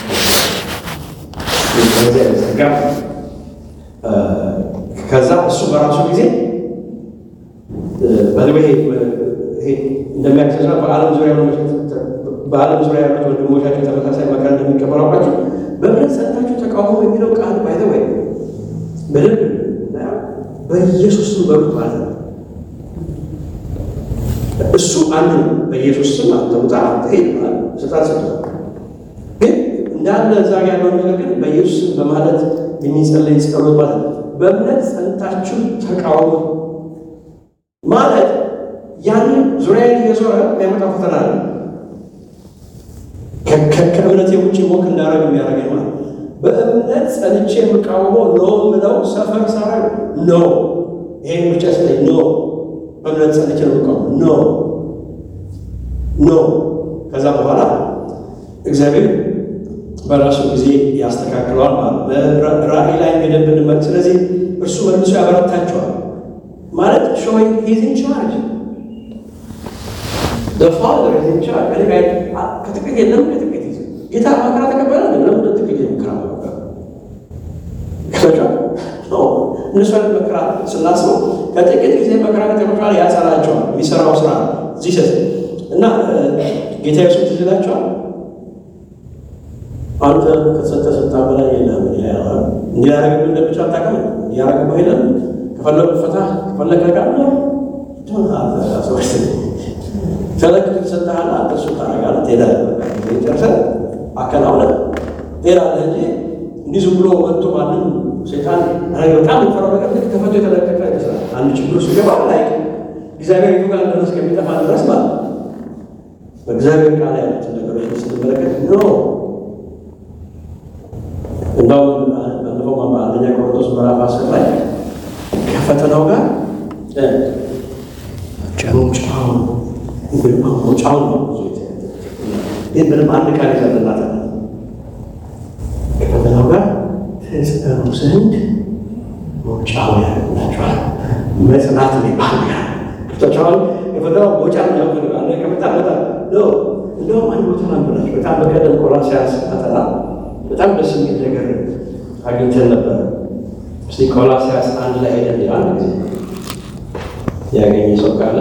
ከዚያ በስተጋ ከዛ እሱ በራሱ ጊዜ በዚህ ይሄ እንደሚያክሰሳ በዓለም ዙሪያ በዓለም ዙሪያ ያሉት ወንድሞቻቸው ተመሳሳይ መከራ እንደሚቀበሉ አውቃችሁ በእምነት ጸንታችሁ ተቃውሞ የሚለው ቃል ባይዘ ወይ በደንብ በኢየሱስ ስም በሉት ማለት ነው። እሱ አንድ ነው። በኢየሱስ ስም አንተ ውጣ ሄድ ስልጣን ሰጥቷል። ግን እንዳለ እዛ ጋ ያለውን ነገር ግን በኢየሱስ ስም በማለት የሚጸለይ ጸሎት ማለት ነው። በእምነት ጸንታችሁ ተቃውሞ ማለት ያንን ዙሪያ እየዞረ የሚያመጣው ፈተና ነው። ከእምነት የውጭ ሞክ እንዳረግ የሚያደርገኝ ማለት በእምነት ጸንቼ የምቃወመው ኖ ምለው ሰፈር ሰራ ኖ ይሄን ብቻ ስለኝ ኖ በእምነት ጸንቼ ነው የምቃወመው ኖ ኖ ከዛ በኋላ እግዚአብሔር በራሱ ጊዜ ያስተካክለዋል ማለት ራእይ ላይ ሄደን ብንመለስ ስለዚህ እርሱ መልሶ ያበረታቸዋል ማለት ሾይንግ ሂዝ ኢን ቻርጅ ፋዘር ኢዝ ኢን ቻርጅ እኔ ጋር ከጥቂት የለም ከጥቂት ይዘ ጌታ መከራ ተቀበለ ለምን ጥቂት መከራ መከራ እነሱ አይነት መከራ ስናስበው ከጥቂት ጊዜ መከራ ከተቀበለ ያጸናቸዋል የሚሰራው ስራ እዚህ ሰት እና ጌታ ኢየሱስ ትዝ ይላቸዋል አንተ ከተሰጠ ስልጣን በላይ የለም እንዲያደርግ እንደሚችል አታውቅም እያደረግበው የለም ከፈለጉ ፈታ ከፈለግ ጋር ፈለግ ተሰጠሃል አንተ እሱ ታደርጋለህ ትሄዳለህ ጨርሰህ አከናውነህ ትሄዳለህ እንጂ እንዲህ ዝም ብሎ መጥቶ ማንም ሴጣን በጣም የምፈራው ነገር ልክ ተፈቶ የተለቀቀ ይመስላል አንድ ችግር ውስጥ ገባ ላይ እግዚአብሔር ይቱ ጋር ድረስ ከሚጠፋ ድረስ ማለት በእግዚአብሔር ቃል ያሉትን ነገሮች ስትመለከት ኖ እንደውም ባለፈው አንደኛ ቆሮንቶስ ምዕራፍ አስር ላይ ከፈተናው ጋር መውጫውን መውጫውን ነው ብዙ ግን ምንም አንድ ቃል ይዘልናት ከፈተናው ጋር ትጸኑ ዘንድ መውጫው ያላቸዋል መጽናት የሚባል ጋር ክፍቶቻውን የፈተናው መውጫ ያፈልጋለ ከመጣ መጣ እንደውም አንድ ቦታ ናብላቸው በጣም በቀደም ቆላስይስ ፈተና በጣም ደስ የሚል ነገር አግኝተን ነበር። እስቲ ቆላስይስ አንድ ላይ ሄደን አንድ ጊዜ ያገኘ ሰው ካለ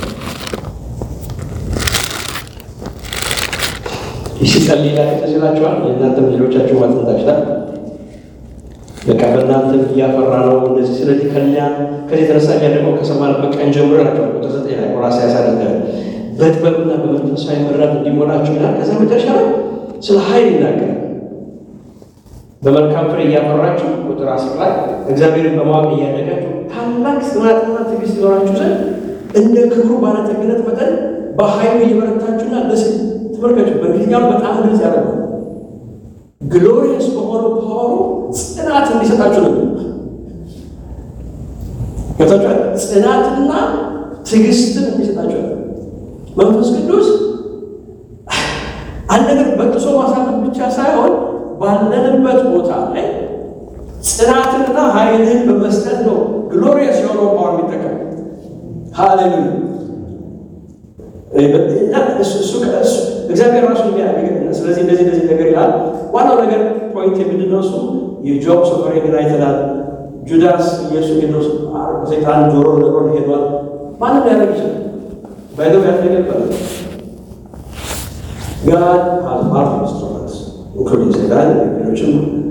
ሲጸልይ ላይ ተስላችኋል። የእናንተም ሌሎቻችሁ ማጥንታችኋል። በቃ በእናንተ እያፈራ ነው እንደዚህ። ስለዚህ ከኛ ከዚህ የተነሳ እኛ ደግሞ ከሰማንበት ቀን ጀምሮ ናቸዋል ቁጥር ዘጠኝ ላይ ቆላስይስ ያሳደጋል በጥበብና በመንፈሳዊ መራት እንዲሞላችሁ ይላል። ከዛ መጨረሻ ላይ ስለ ኃይል ይናገራል። በመልካም ፍሬ እያፈራችሁ ቁጥር አስር ላይ እግዚአብሔርን በማወቅ እያደጋችሁ ታላቅ ጽናትና ትዕግስት ይኖራችሁ ዘንድ እንደ ክብሩ ባለጠግነት መጠን በኃይሉ እየበረታችሁና ደስ ተመልከቱ። በእንግሊዝኛው በጣም ግልጽ ያደረገው ግሎሪየስ በሆነው ፓወሩ ጽናት እንዲሰጣችሁ ነው። ገብታችኋል? ጽናትና ትዕግስትን እንዲሰጣችሁ ነው። መንፈስ ቅዱስ አንድ ነገር በጥሶ ማሳለፍ ብቻ ሳይሆን ባለንበት ቦታ ላይ ጽናትንና ኃይልን በመስጠት ነው ግሎሪየስ የሆነው ፓወር የሚጠቀም ሃሌሉያ። እግዚአብሔር ራሱ ስለዚህ እንደዚህ እንደዚህ ነገር ይላል። ዋናው ነገር ፖይንት የምንድነው እሱ የጆብ ሶፈሬን አይተናል። ጁዳስ ኢየሱስ ሄዶ ሰይጣን ጆሮ ነግሮን ሄዷል። ማንም ሊያደርግ ይችላል። ባይዘው ያደገበት ጋድ ሃዝ ማርት ኢንስትሩመንትስ ኢንክሉዲንግ ሰይጣን ሌሎችም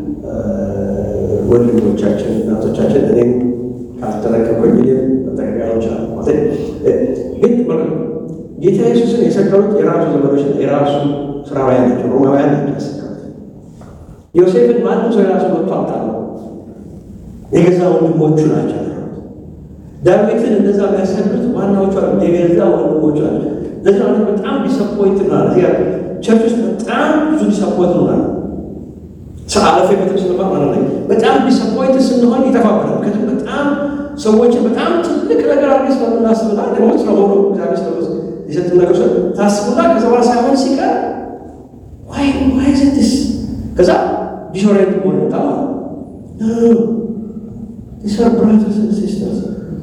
ወንድሞቻችን እናቶቻችን እኔም ካልተጠነቀቅኩኝ እኔም መጠቀሚያ ይችላል። ግን ጌታ ኢየሱስን የሰቀሉት የራሱ ዘመዶች የራሱ ስራውያን ናቸው፣ ሮማውያን ናቸው ያሰቀሉት። ዮሴፍን ማንም ሰው የራሱ መጥቶ አምጣለው የገዛ ወንድሞቹ ናቸው። ዳዊትን እንደዛ የሚያሰሉት ዋናዎቹ የገዛ ወንድሞቹ ናቸው። ለዚህ ማለት በጣም ዲሰፖይንት ነው። እዚህ ቸርች ውስጥ በጣም ብዙ ዲሰፖይንት ነው። አለፈ ቤተም ስለማ ማለት ላይ በጣም ዲሰፖይንት ስንሆን ይጠፋብናል። ምክንያቱም በጣም ሰዎችን በጣም ትልቅ ነገር አድርገን ስለምናስብና ደግሞ ስለሆኑ እግዚአብሔር ስለ የሰጡ ነገር ታስቡና ከዛ በኋላ ሳይሆን ሲቀር ዋይ ዋይ ዘትስ ከዛ ዲሶሬንት መሆን መጣ ማለት ዲሰር ብራተርስ ሲስተርስ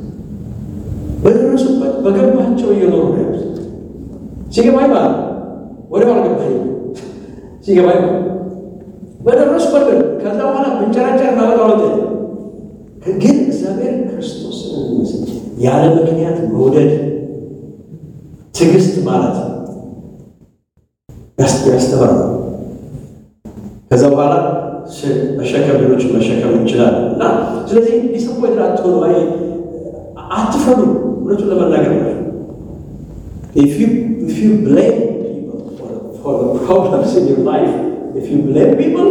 በደረሱበት በገባቸው እየኖሩ ነው ያሉት። ሲገባኝ ማለት ወደ አልገባኝ ሲገባኝ ማለት በደረሱበት ግን ከዛ በኋላ ብንጨራጨር እናመጣወጥ ግን እግዚአብሔር ክርስቶስን የሚመስል ያለ ምክንያት መውደድ ትዕግስት ማለት ያስተምራል። ከዛ በኋላ መሸከም ሌሎችን መሸከም እንችላለን እና ስለዚህ ዲስፖይንት አትሆኑ፣ አይ አትፈሩ። እውነቱን ለመናገር ነው if you if you blame people for, for the problems in your life if you blame people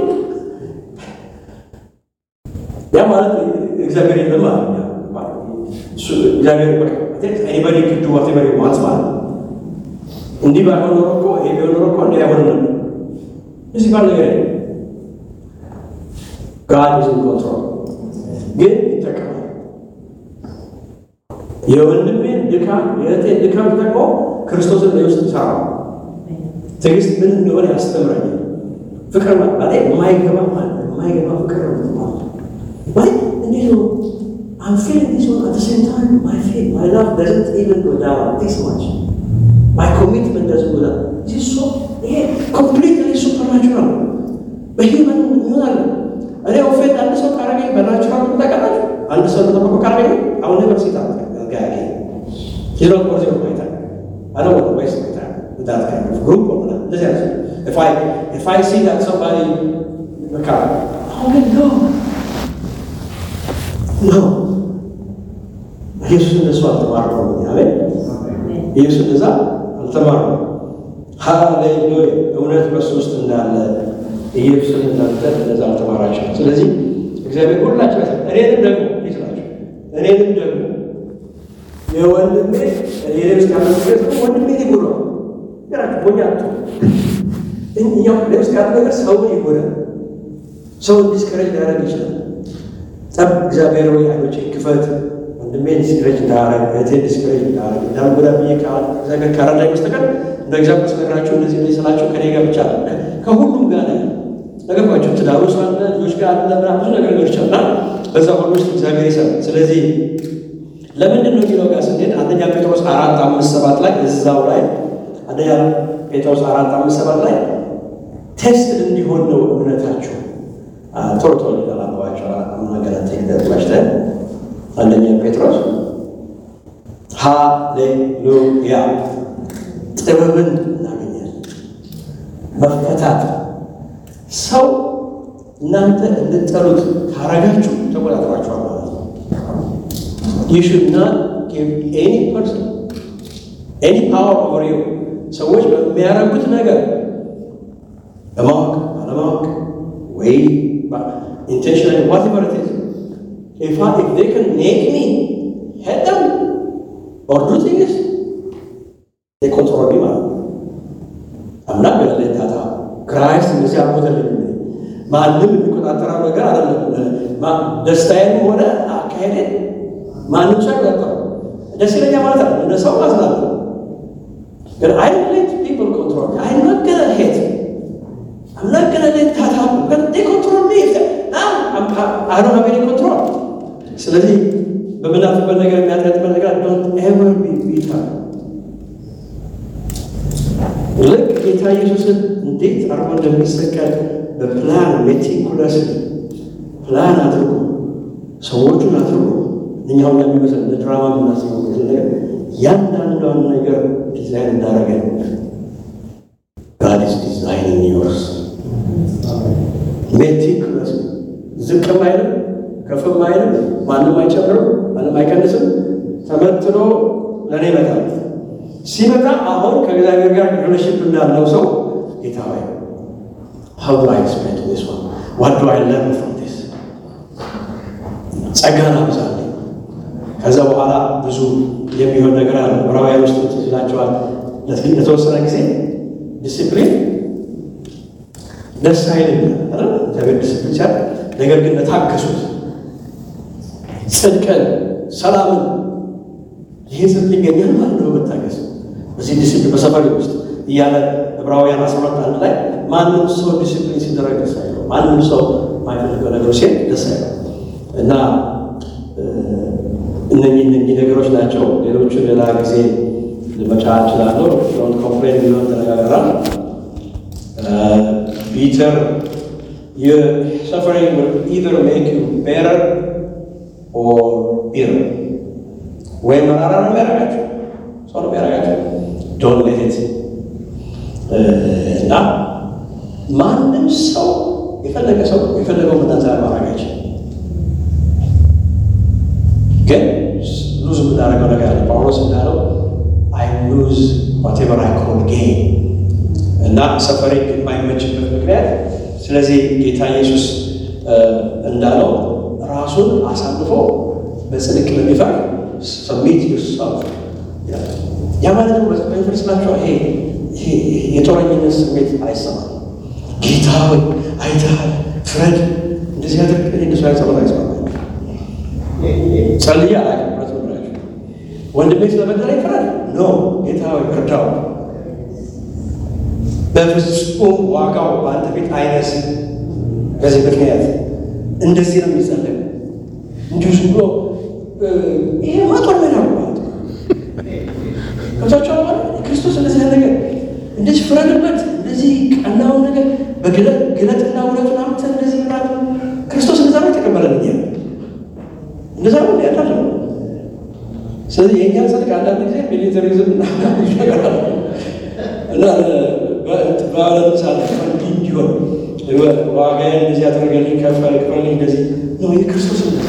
ያ ማለት እግዚአብሔር የለም ማለት ነው። እግዚአብሔር ኤኒባዲ ክዱ ዋቴቨር ዋንስ ማለት እንዲህ ባይሆን ኖሮ እኮ ይሄ ቢሆን ኖሮ እኮ እንዲህ አይሆንም ነበር። እዚህ ባል ነገር ጋድ ኢዝ ኢን ኮንትሮል ግን ይጠቀማል። የወንድሜን ድካም የእህቴን ድካም ተጠቅሞ ክርስቶስን በውስጥ ይሰራል። ትዕግስት ምን እንደሆነ ያስተምረኛል። ፍቅር ማለት የማይገባ ማለት የማይገባ ፍቅር ነው ማለት ማለት እንዴት ነው I'm feeling this one at the same time. My faith, my love doesn't even go down this much. My commitment doesn't go down. This is so, yeah, completely supernatural. በሂውመን ይሆናል። እኔ ኦፌንድ አንድ ሰው ካረገኝ በናቹራል ታውቃላችሁ። አንድ ሰው ተጠብቆ ካረገኝ አሁን ነገር ሴት ጋር ሂሮት ኮርዚ ማይታ I don't want to waste my time with that kind of group or that. This is, if I if I see that somebody in the car, oh no, ነው ኢየሱስ እንደሱ አልተማረም። አሜን። ኢየሱስ እንደዛ አልተማረም። ሃሌሉያ! እውነት በሱ ውስጥ እንዳለ ኢየሱስን እናንተ እንደዛ አልተማራቸው። ስለዚህ እግዚአብሔር ሁላችሁ እኔንም ደግሞ ይስላችሁ እኔንም ደግሞ የወንድሜ የኔ ውስጥ ያለ ነገር ወንድሜ ይጎዳል። ገራችሁ ሞኛ አቶ እኛው ውስጥ ያለ ነገር ሰውን ይጎዳል። ሰውን ዲስከሬጅ ሊያደርግ ይችላል። ጠብ እግዚአብሔር ወይ አይኖቼን ክፈት፣ ወንድሜን ዲስከሬጅ እንዳያረግ፣ እህቴን ዲስከሬጅ እንዳያረግ እንዳልጎዳ ብዬ እግዚአብሔር ካረዳኝ በስተቀር እንደ እግዚአብሔር ስነግራቸው እንደዚህ እንደዚህ ስላቸው ከኔ ጋር ብቻ ከሁሉም ጋር ነው ነገርኳቸው። ትዳሩ ውስጥ አለ፣ ልጆች ጋር አለ፣ ምናምን ብዙ ነገር ሊሆን ይችላል እና በዛ ሁሉ ውስጥ እግዚአብሔር ይሰራል። ስለዚህ ለምንድን ነው የሚለው ጋር ስንሄድ አንደኛ ጴጥሮስ አራት አምስት ሰባት ላይ እዛው ላይ አንደኛ ጴጥሮስ አራት አምስት ሰባት ላይ ቴስት እንዲሆን ነው እምነታችሁ ቶሎ ቶሎ ሊገላባቸው አናገራት ይገጥማችተ አንደኛ ጴጥሮስ ሃሌሉያ ጥበብን እናገኛለን። መፈታት ሰው እናንተ እንድጠሉት ካረጋችሁ ተቆጣጥሯችኋል ማለት ነው። you should not give any person any power over you ሰዎች በሚያደርጉት ነገር በማወቅ ባለማወቅ ወይ intentionally whatever it is if, I, if they can make me hate them or do things they control me ማለት ነው I'm not gonna let that happen ክራይስት እንደዚህ አልሞተልኝ ማንም የሚቆጣጠረው ነገር አይደለም ደስታዬንም ሆነ አካሄዴን ማንም ሰው አይቆጣጠረው ደስ ይለኛል ማለት ነው እንደ ሰው አዝናለሁ ግን I don't let people control me I'm not gonna hate I'm not gonna let that happen but they control me now I'm, I don't have any control ስለዚህ በምናፍበት ነገር የሚያጥረጥበት ነገር don't ever be bitter ልክ ጌታ ኢየሱስን እንዴት አርጎ እንደሚሰቀል በፕላን ሜቲኩለስ ፕላን አድርጎ ሰዎቹን አድርጎ እኛው እንደሚመስል እንደ ድራማ የምናስበው ነገር ያንዳንዷን ነገር ዲዛይን እንዳደረገ ጋድ ኢዝ ዲዛይኒንግ ዮርስ ሜቲኩለስ ዝቅም አይልም ከፍም አይልም ማንም አይጨምርም ማንም አይቀንስም ተመትኖ ለእኔ ይመጣል ሲመጣ አሁን ከእግዚአብሔር ጋር ሪሌሽንሽፕ እንዳለው ሰው ጌታ ሆይ how do I explain to this one what do I learn from this ጸጋን አብዛልኝ ከዛ በኋላ ብዙ የሚሆን ነገር አለ ዕብራውያን ውስጥ ይላቸዋል ለተወሰነ ጊዜ ዲስፕሊን ደስ አይልም እግዚአብሔር ዲስፕሊን ሲያል ነገር ግን ለታገሱት ጽድቅን ሰላምን ይህ ጽድቅ ይገኛል ማለት ነው በመታገስ በዚህ ዲስፕሊን በሰፈሪ ውስጥ እያለ ዕብራውያን አስራ ሁለት አንድ ላይ ማንም ሰው ዲሲፕሊን ሲደረግ ደስ አይለው። ማንም ሰው ማይፈልገው ነገር ሲሄድ ደስ አይለው እና እነኚህ እነኚህ ነገሮች ናቸው። ሌሎቹ ሌላ ጊዜ ልመጫ እችላለሁ። ዶንት ኮምፕሌን ቢሆን ተነጋግረናል። ቢተር ሰፈሪንግ ኢዘር ሜክ ዩ ቤተር ኦር ቢተር ወይም መራራ ነው የሚያደርጋቸው ሰው ነው የሚያደርጋቸው ዶንት ሌት ኢት እና ማንም ሰው የፈለገ ሰው የፈለገው መናዛ ማድረግ አይችልም። ግን ሉዝ የምናደርገው ነገር አለ። ጳውሎስ እንዳለው አይ ሉዝ ዋቴቨር አይ ኮል ጌን እና ሰፈሪንግ የማይመችበት ምክንያት ስለዚህ ጌታ ኢየሱስ እንዳለው ራሱን አሳልፎ በጽድቅ ለሚፈር ሰሚት ዩርሰልፍ ያ ማለት ነው። በመስላቸው ይሄ የጦረኝነት ስሜት አይሰማም። ጌታ ሆይ አይተሃል፣ ፍረድ፣ እንደዚህ ያደርግ እንደሱ አይጸሎት አይሰማም። ጸልዬ አላውቅም። ብረት ብላችሁ ወንድሜ ስለበደለኝ ፍረድ ኖ ጌታ ሆይ እርዳው። በፍጹም ዋጋው በአንተ ቤት አይነስም። በዚህ ምክንያት እንደዚህ ነው የሚጸለቅ። እንዲሁ ዝም ብሎ ይሄ ማጦር ሜዳ ማለት ከብታቸው ክርስቶስ እንደዚህ ያለ ነገር እንደዚህ ፍረድበት፣ እንደዚህ ቀናውን ነገር በግለት ግለጥና እውነቱን አምጥተህ እንደዚህ ምናምን ክርስቶስ እንደዛ ነው የተቀበለን እኛ እንደዛ ነው ያዳለ ስለዚህ የእኛ ጽድቅ አንዳንድ ጊዜ ሚሊተሪዝም ይሸገራል እና በአለም ሳለ እንዲህ እንዲሆን ዋጋዬን እንደዚህ አድርገልኝ ከፈል ክፈልኝ እንደዚህ ነው የክርስቶስ እንደዛ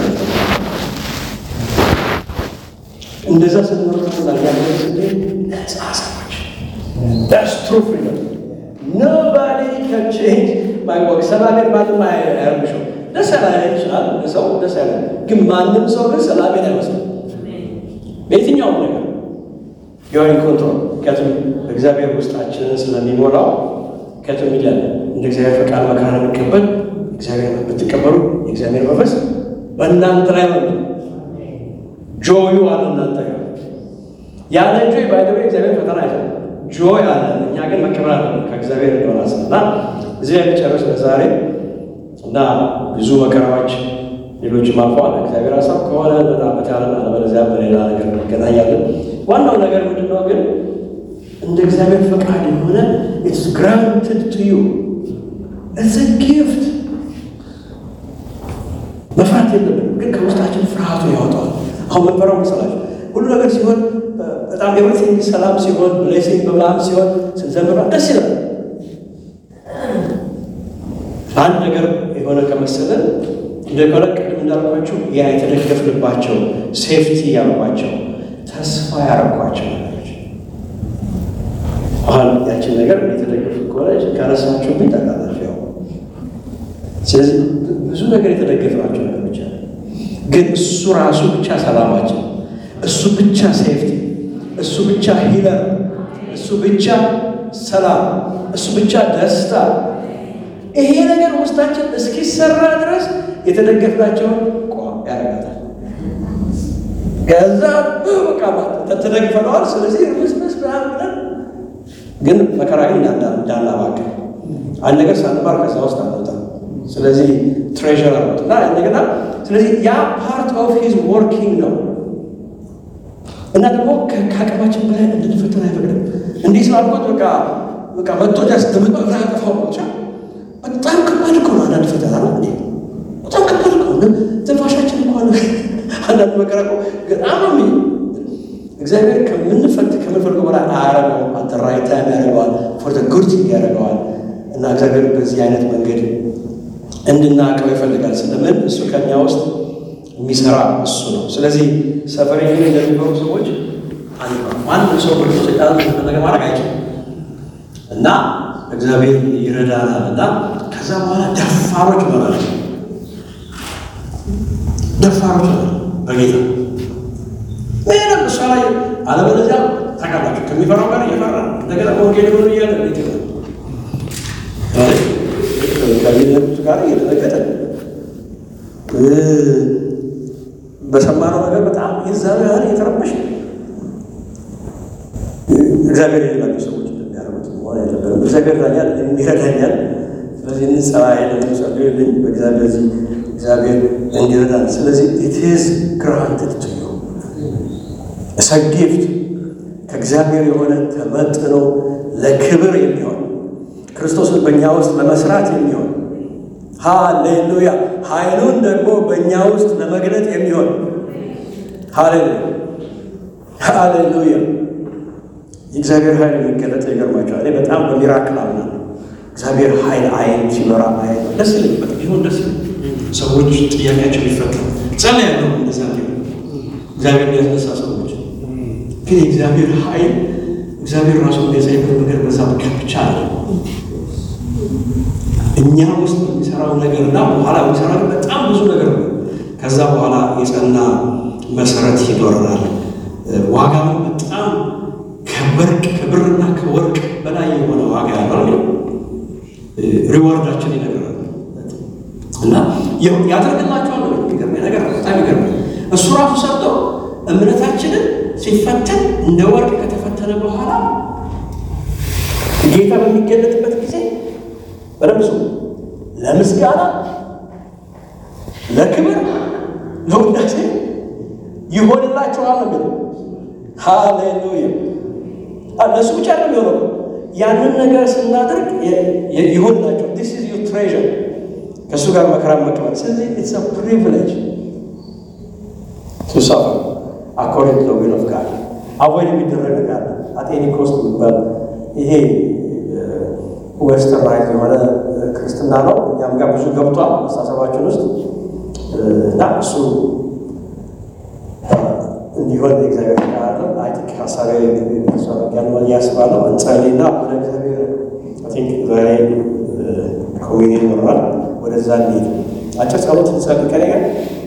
እንደዛ ስንመርጥና ያለ ነጻ ሰዎች ዳስ ትሩ ፍሪደም ኖባዲ ካን ቼንጅ ማይ ወርክ ሰላሜን ማንም አያርምሽው ደስ ያላ ይችላል ሰው ደስ ያለ ግን ማንም ሰው ግን ሰላሜን አይመስልም በየትኛውም ነገር የሆን ኮንትሮል ምክንያቱም እግዚአብሔር ውስጣችንን ስለሚሞላው ከቱም ይላል እንደ እግዚአብሔር ፈቃድ መከራ የሚቀበል እግዚአብሔር ብትቀበሉ የእግዚአብሔር መንፈስ በእናንተ ላይ ነው። ጆዩ አለ እናንተ ጋር ያለ ጆይ ባይደበ እግዚአብሔር ፈተና አይደለም። ጆይ አለ። እኛ ግን መቀበል አለ ከእግዚአብሔር እንደሆነ እና እዚህ ላይ ጨርስ ለዛሬ እና ብዙ መከራዎች ሌሎችም አልፈዋል። እግዚአብሔር ሀሳብ ከሆነ በጣም በታለ አለበለዚያ በሌላ ነገር እንገናኛለን። ዋናው ነገር ምንድን ነው ግን እንደ እግዚአብሔር ፈቃድ የሆነ ኢትስ ግራንትድ ቱ ዩ ኢትስ ጊፍት። መፍራት የለብንም ግን ከውስጣችን ፍርሃቱ ያወጣዋል። አሁን መንፈራው መሰላችሁ ሁሉ ነገር ሲሆን በጣም ኤቭሪቲንግ ሰላም ሲሆን ብሌሲንግ በምናምን ሲሆን ስንዘምራ ደስ ይላል። አንድ ነገር የሆነ ከመሰለን እንደሆነ ቅድም እንዳልኳቸው ያ የተደገፍንባቸው ሴፍቲ ያልኳቸው ተስፋ ያረኳቸው ነገሮች አሁን ያችን ነገር የተደገፉ ከሆነ ከረሳችሁብኝ ታውቃላችሁ። ያው ስለዚህ ብዙ ነገር የተደገፍናቸው ነገሮች አሉ። ግን እሱ ራሱ ብቻ ሰላማችን፣ እሱ ብቻ ሴፍቲ፣ እሱ ብቻ ሂለር፣ እሱ ብቻ ሰላም፣ እሱ ብቻ ደስታ ይሄ ነገር ውስጣችን እስኪሰራ ድረስ የተደገፍናቸውን ቋም ያደርጋታል። ከዛ በቃ ተደግፈነዋል። ስለዚህ ርምስምስ ምናምን ብለን ግን መከራ ግን እንዳናባክን አንድ ነገር ሳንባር ከዛ ውስጥ አንወጣም። ስለዚህ ትሬዥር አሉት እና እንደገና ስለዚህ ያ ፓርት ኦፍ ሂዝ ወርኪንግ ነው እና ደግሞ ከአቅማችን በላይ እንድንፈተን አይፈቅድም። እንዲህ ስላልኩት በቃ በቃ መጥቶ ጃስ ትምጣ ያጠፋው ብቻ በጣም ከባድ እኮ ነው። አንዳንድ ፈተና ነው እንዴ በጣም ከባድ እኮ ነው። ትንፋሻችን እንኳን አንዳንድ መከራ እኮ በጣም ነው እግዚአብሔር ከምንፈት ከምንፈልገው በላይ አያረገውም። አት ዘ ራይት ታይም ያደርገዋል። ፎር ዘ ጉድ ቲንግ ያደርገዋል። እና እግዚአብሔር በዚህ አይነት መንገድ እንድናውቀው ይፈልጋል። ስለምን እሱ ከኛ ውስጥ የሚሰራ እሱ ነው። ስለዚህ ሰፈሬን እንደሚበሩ ሰዎች ማንም ሰው ብርቱ ቃል ነገር ማድረግ አይችልም እና እግዚአብሔር ይረዳናል እና ከዛ በኋላ ደፋሮች ይሆናል። ደፋሮች ይሆናል በጌታ ምንም እሷ ላይ አለበለዚያ ታውቃላችሁ ከሚፈራው ጋር እየፈራ እንደገና ወንጌል ሆኑ እያለ ቤት ከሌሎቹ ጋር እየተነገጠ በሰማነው ነገር በጣም የዛኑ ያህል እየተረበሽ እግዚአብሔር የሌላቸው ሰዎች እንደሚያደርጉት መሆን የለብንም። እግዚአብሔር ዳኛል ይረዳኛል። ስለዚህ እንጸባይ ለምጸልዩልኝ በእግዚአብሔር እዚህ እግዚአብሔር እንዲረዳን። ስለዚህ ኢትዝ ግራንትድ ቱ ዩ እሰ ጊፍት ከእግዚአብሔር የሆነ ተመጥኖ ለክብር የሚሆን ክርስቶስን በእኛ ውስጥ ለመስራት የሚሆን ሃሌሉያ ኃይሉን ደግሞ በእኛ ውስጥ ለመግለጥ የሚሆን ሃሌሉያ ሃሌሉያ የእግዚአብሔር ኃይል የሚገለጥ ይገርማቸዋል። እኔ በጣም በሚራክል አምናለሁ። እግዚአብሔር ኃይል አይን ሲኖራ ማየት ነው። ደስ ይለኝ፣ በጣም ቢሆን ደስ ይለኝ። ሰዎች ጥያቄያቸው ሊፈታ ጸልያለሁ። እንደዛ ቢሆን እግዚአብሔር ሊያስነሳ ሰዎች ግን የእግዚአብሔር ኃይል እግዚአብሔር ራሱ እንደዚያ ነገር በዛ ብቻ አለ እኛ ውስጥ የሚሰራው ነገርና በኋላ የሚሰራው በጣም ብዙ ነገር ነው። ከዛ በኋላ የጸና መሰረት ይኖረናል። ዋጋው በጣም ከወርቅ ከብርና ከወርቅ በላይ የሆነ ዋጋ ያለው ሪዋርዳችን ይነግራል እና ያደርግላቸዋል ነው የሚገርመኝ ነገር በጣም ይገርመኝ። እሱ ራሱ ሰርቶ እምነታችንን ሲፈተን እንደ ወርቅ ከተፈተነ በኋላ ጌታ በሚገለጥበት ጊዜ በደምሱ ለምስጋና፣ ለክብር፣ ለውዳሴ ይሆንላቸዋል ነው። ሃሌሉያ! ለእሱ ብቻ ነው የሚሆነው። ያንን ነገር ስናደርግ ይሆንላቸው። ዲስ ኢዝ ዩር ትሬዠር ከእሱ ጋር መከራ መቀበል። ስለዚህ ኢትስ ፕሪቪሌጅ ቱ ሳፈር አኮርዲንግ ቱ ዊል ኦፍ ጋድ። አቮይድ የሚደረግ ነገር አለ። አቴኒ ኮስት የሚባል ይሄ ዌስተርናይዝ የሆነ ክርስትና ነው። እኛም ጋር ብዙ ገብቷል አስተሳሰባችን ውስጥ እና እሱ እንዲሆን የእግዚአብሔር ቃል አይ ቲንክ ሀሳቤ ያለ ያስባለው እንጸልይና ወደ እግዚአብሔር አይ ቲንክ ዛሬ ኮሚኒየን ይኖራል። ወደዛ እንሂድ። አጭር ጸሎት እንጸልይ ከኔ ጋር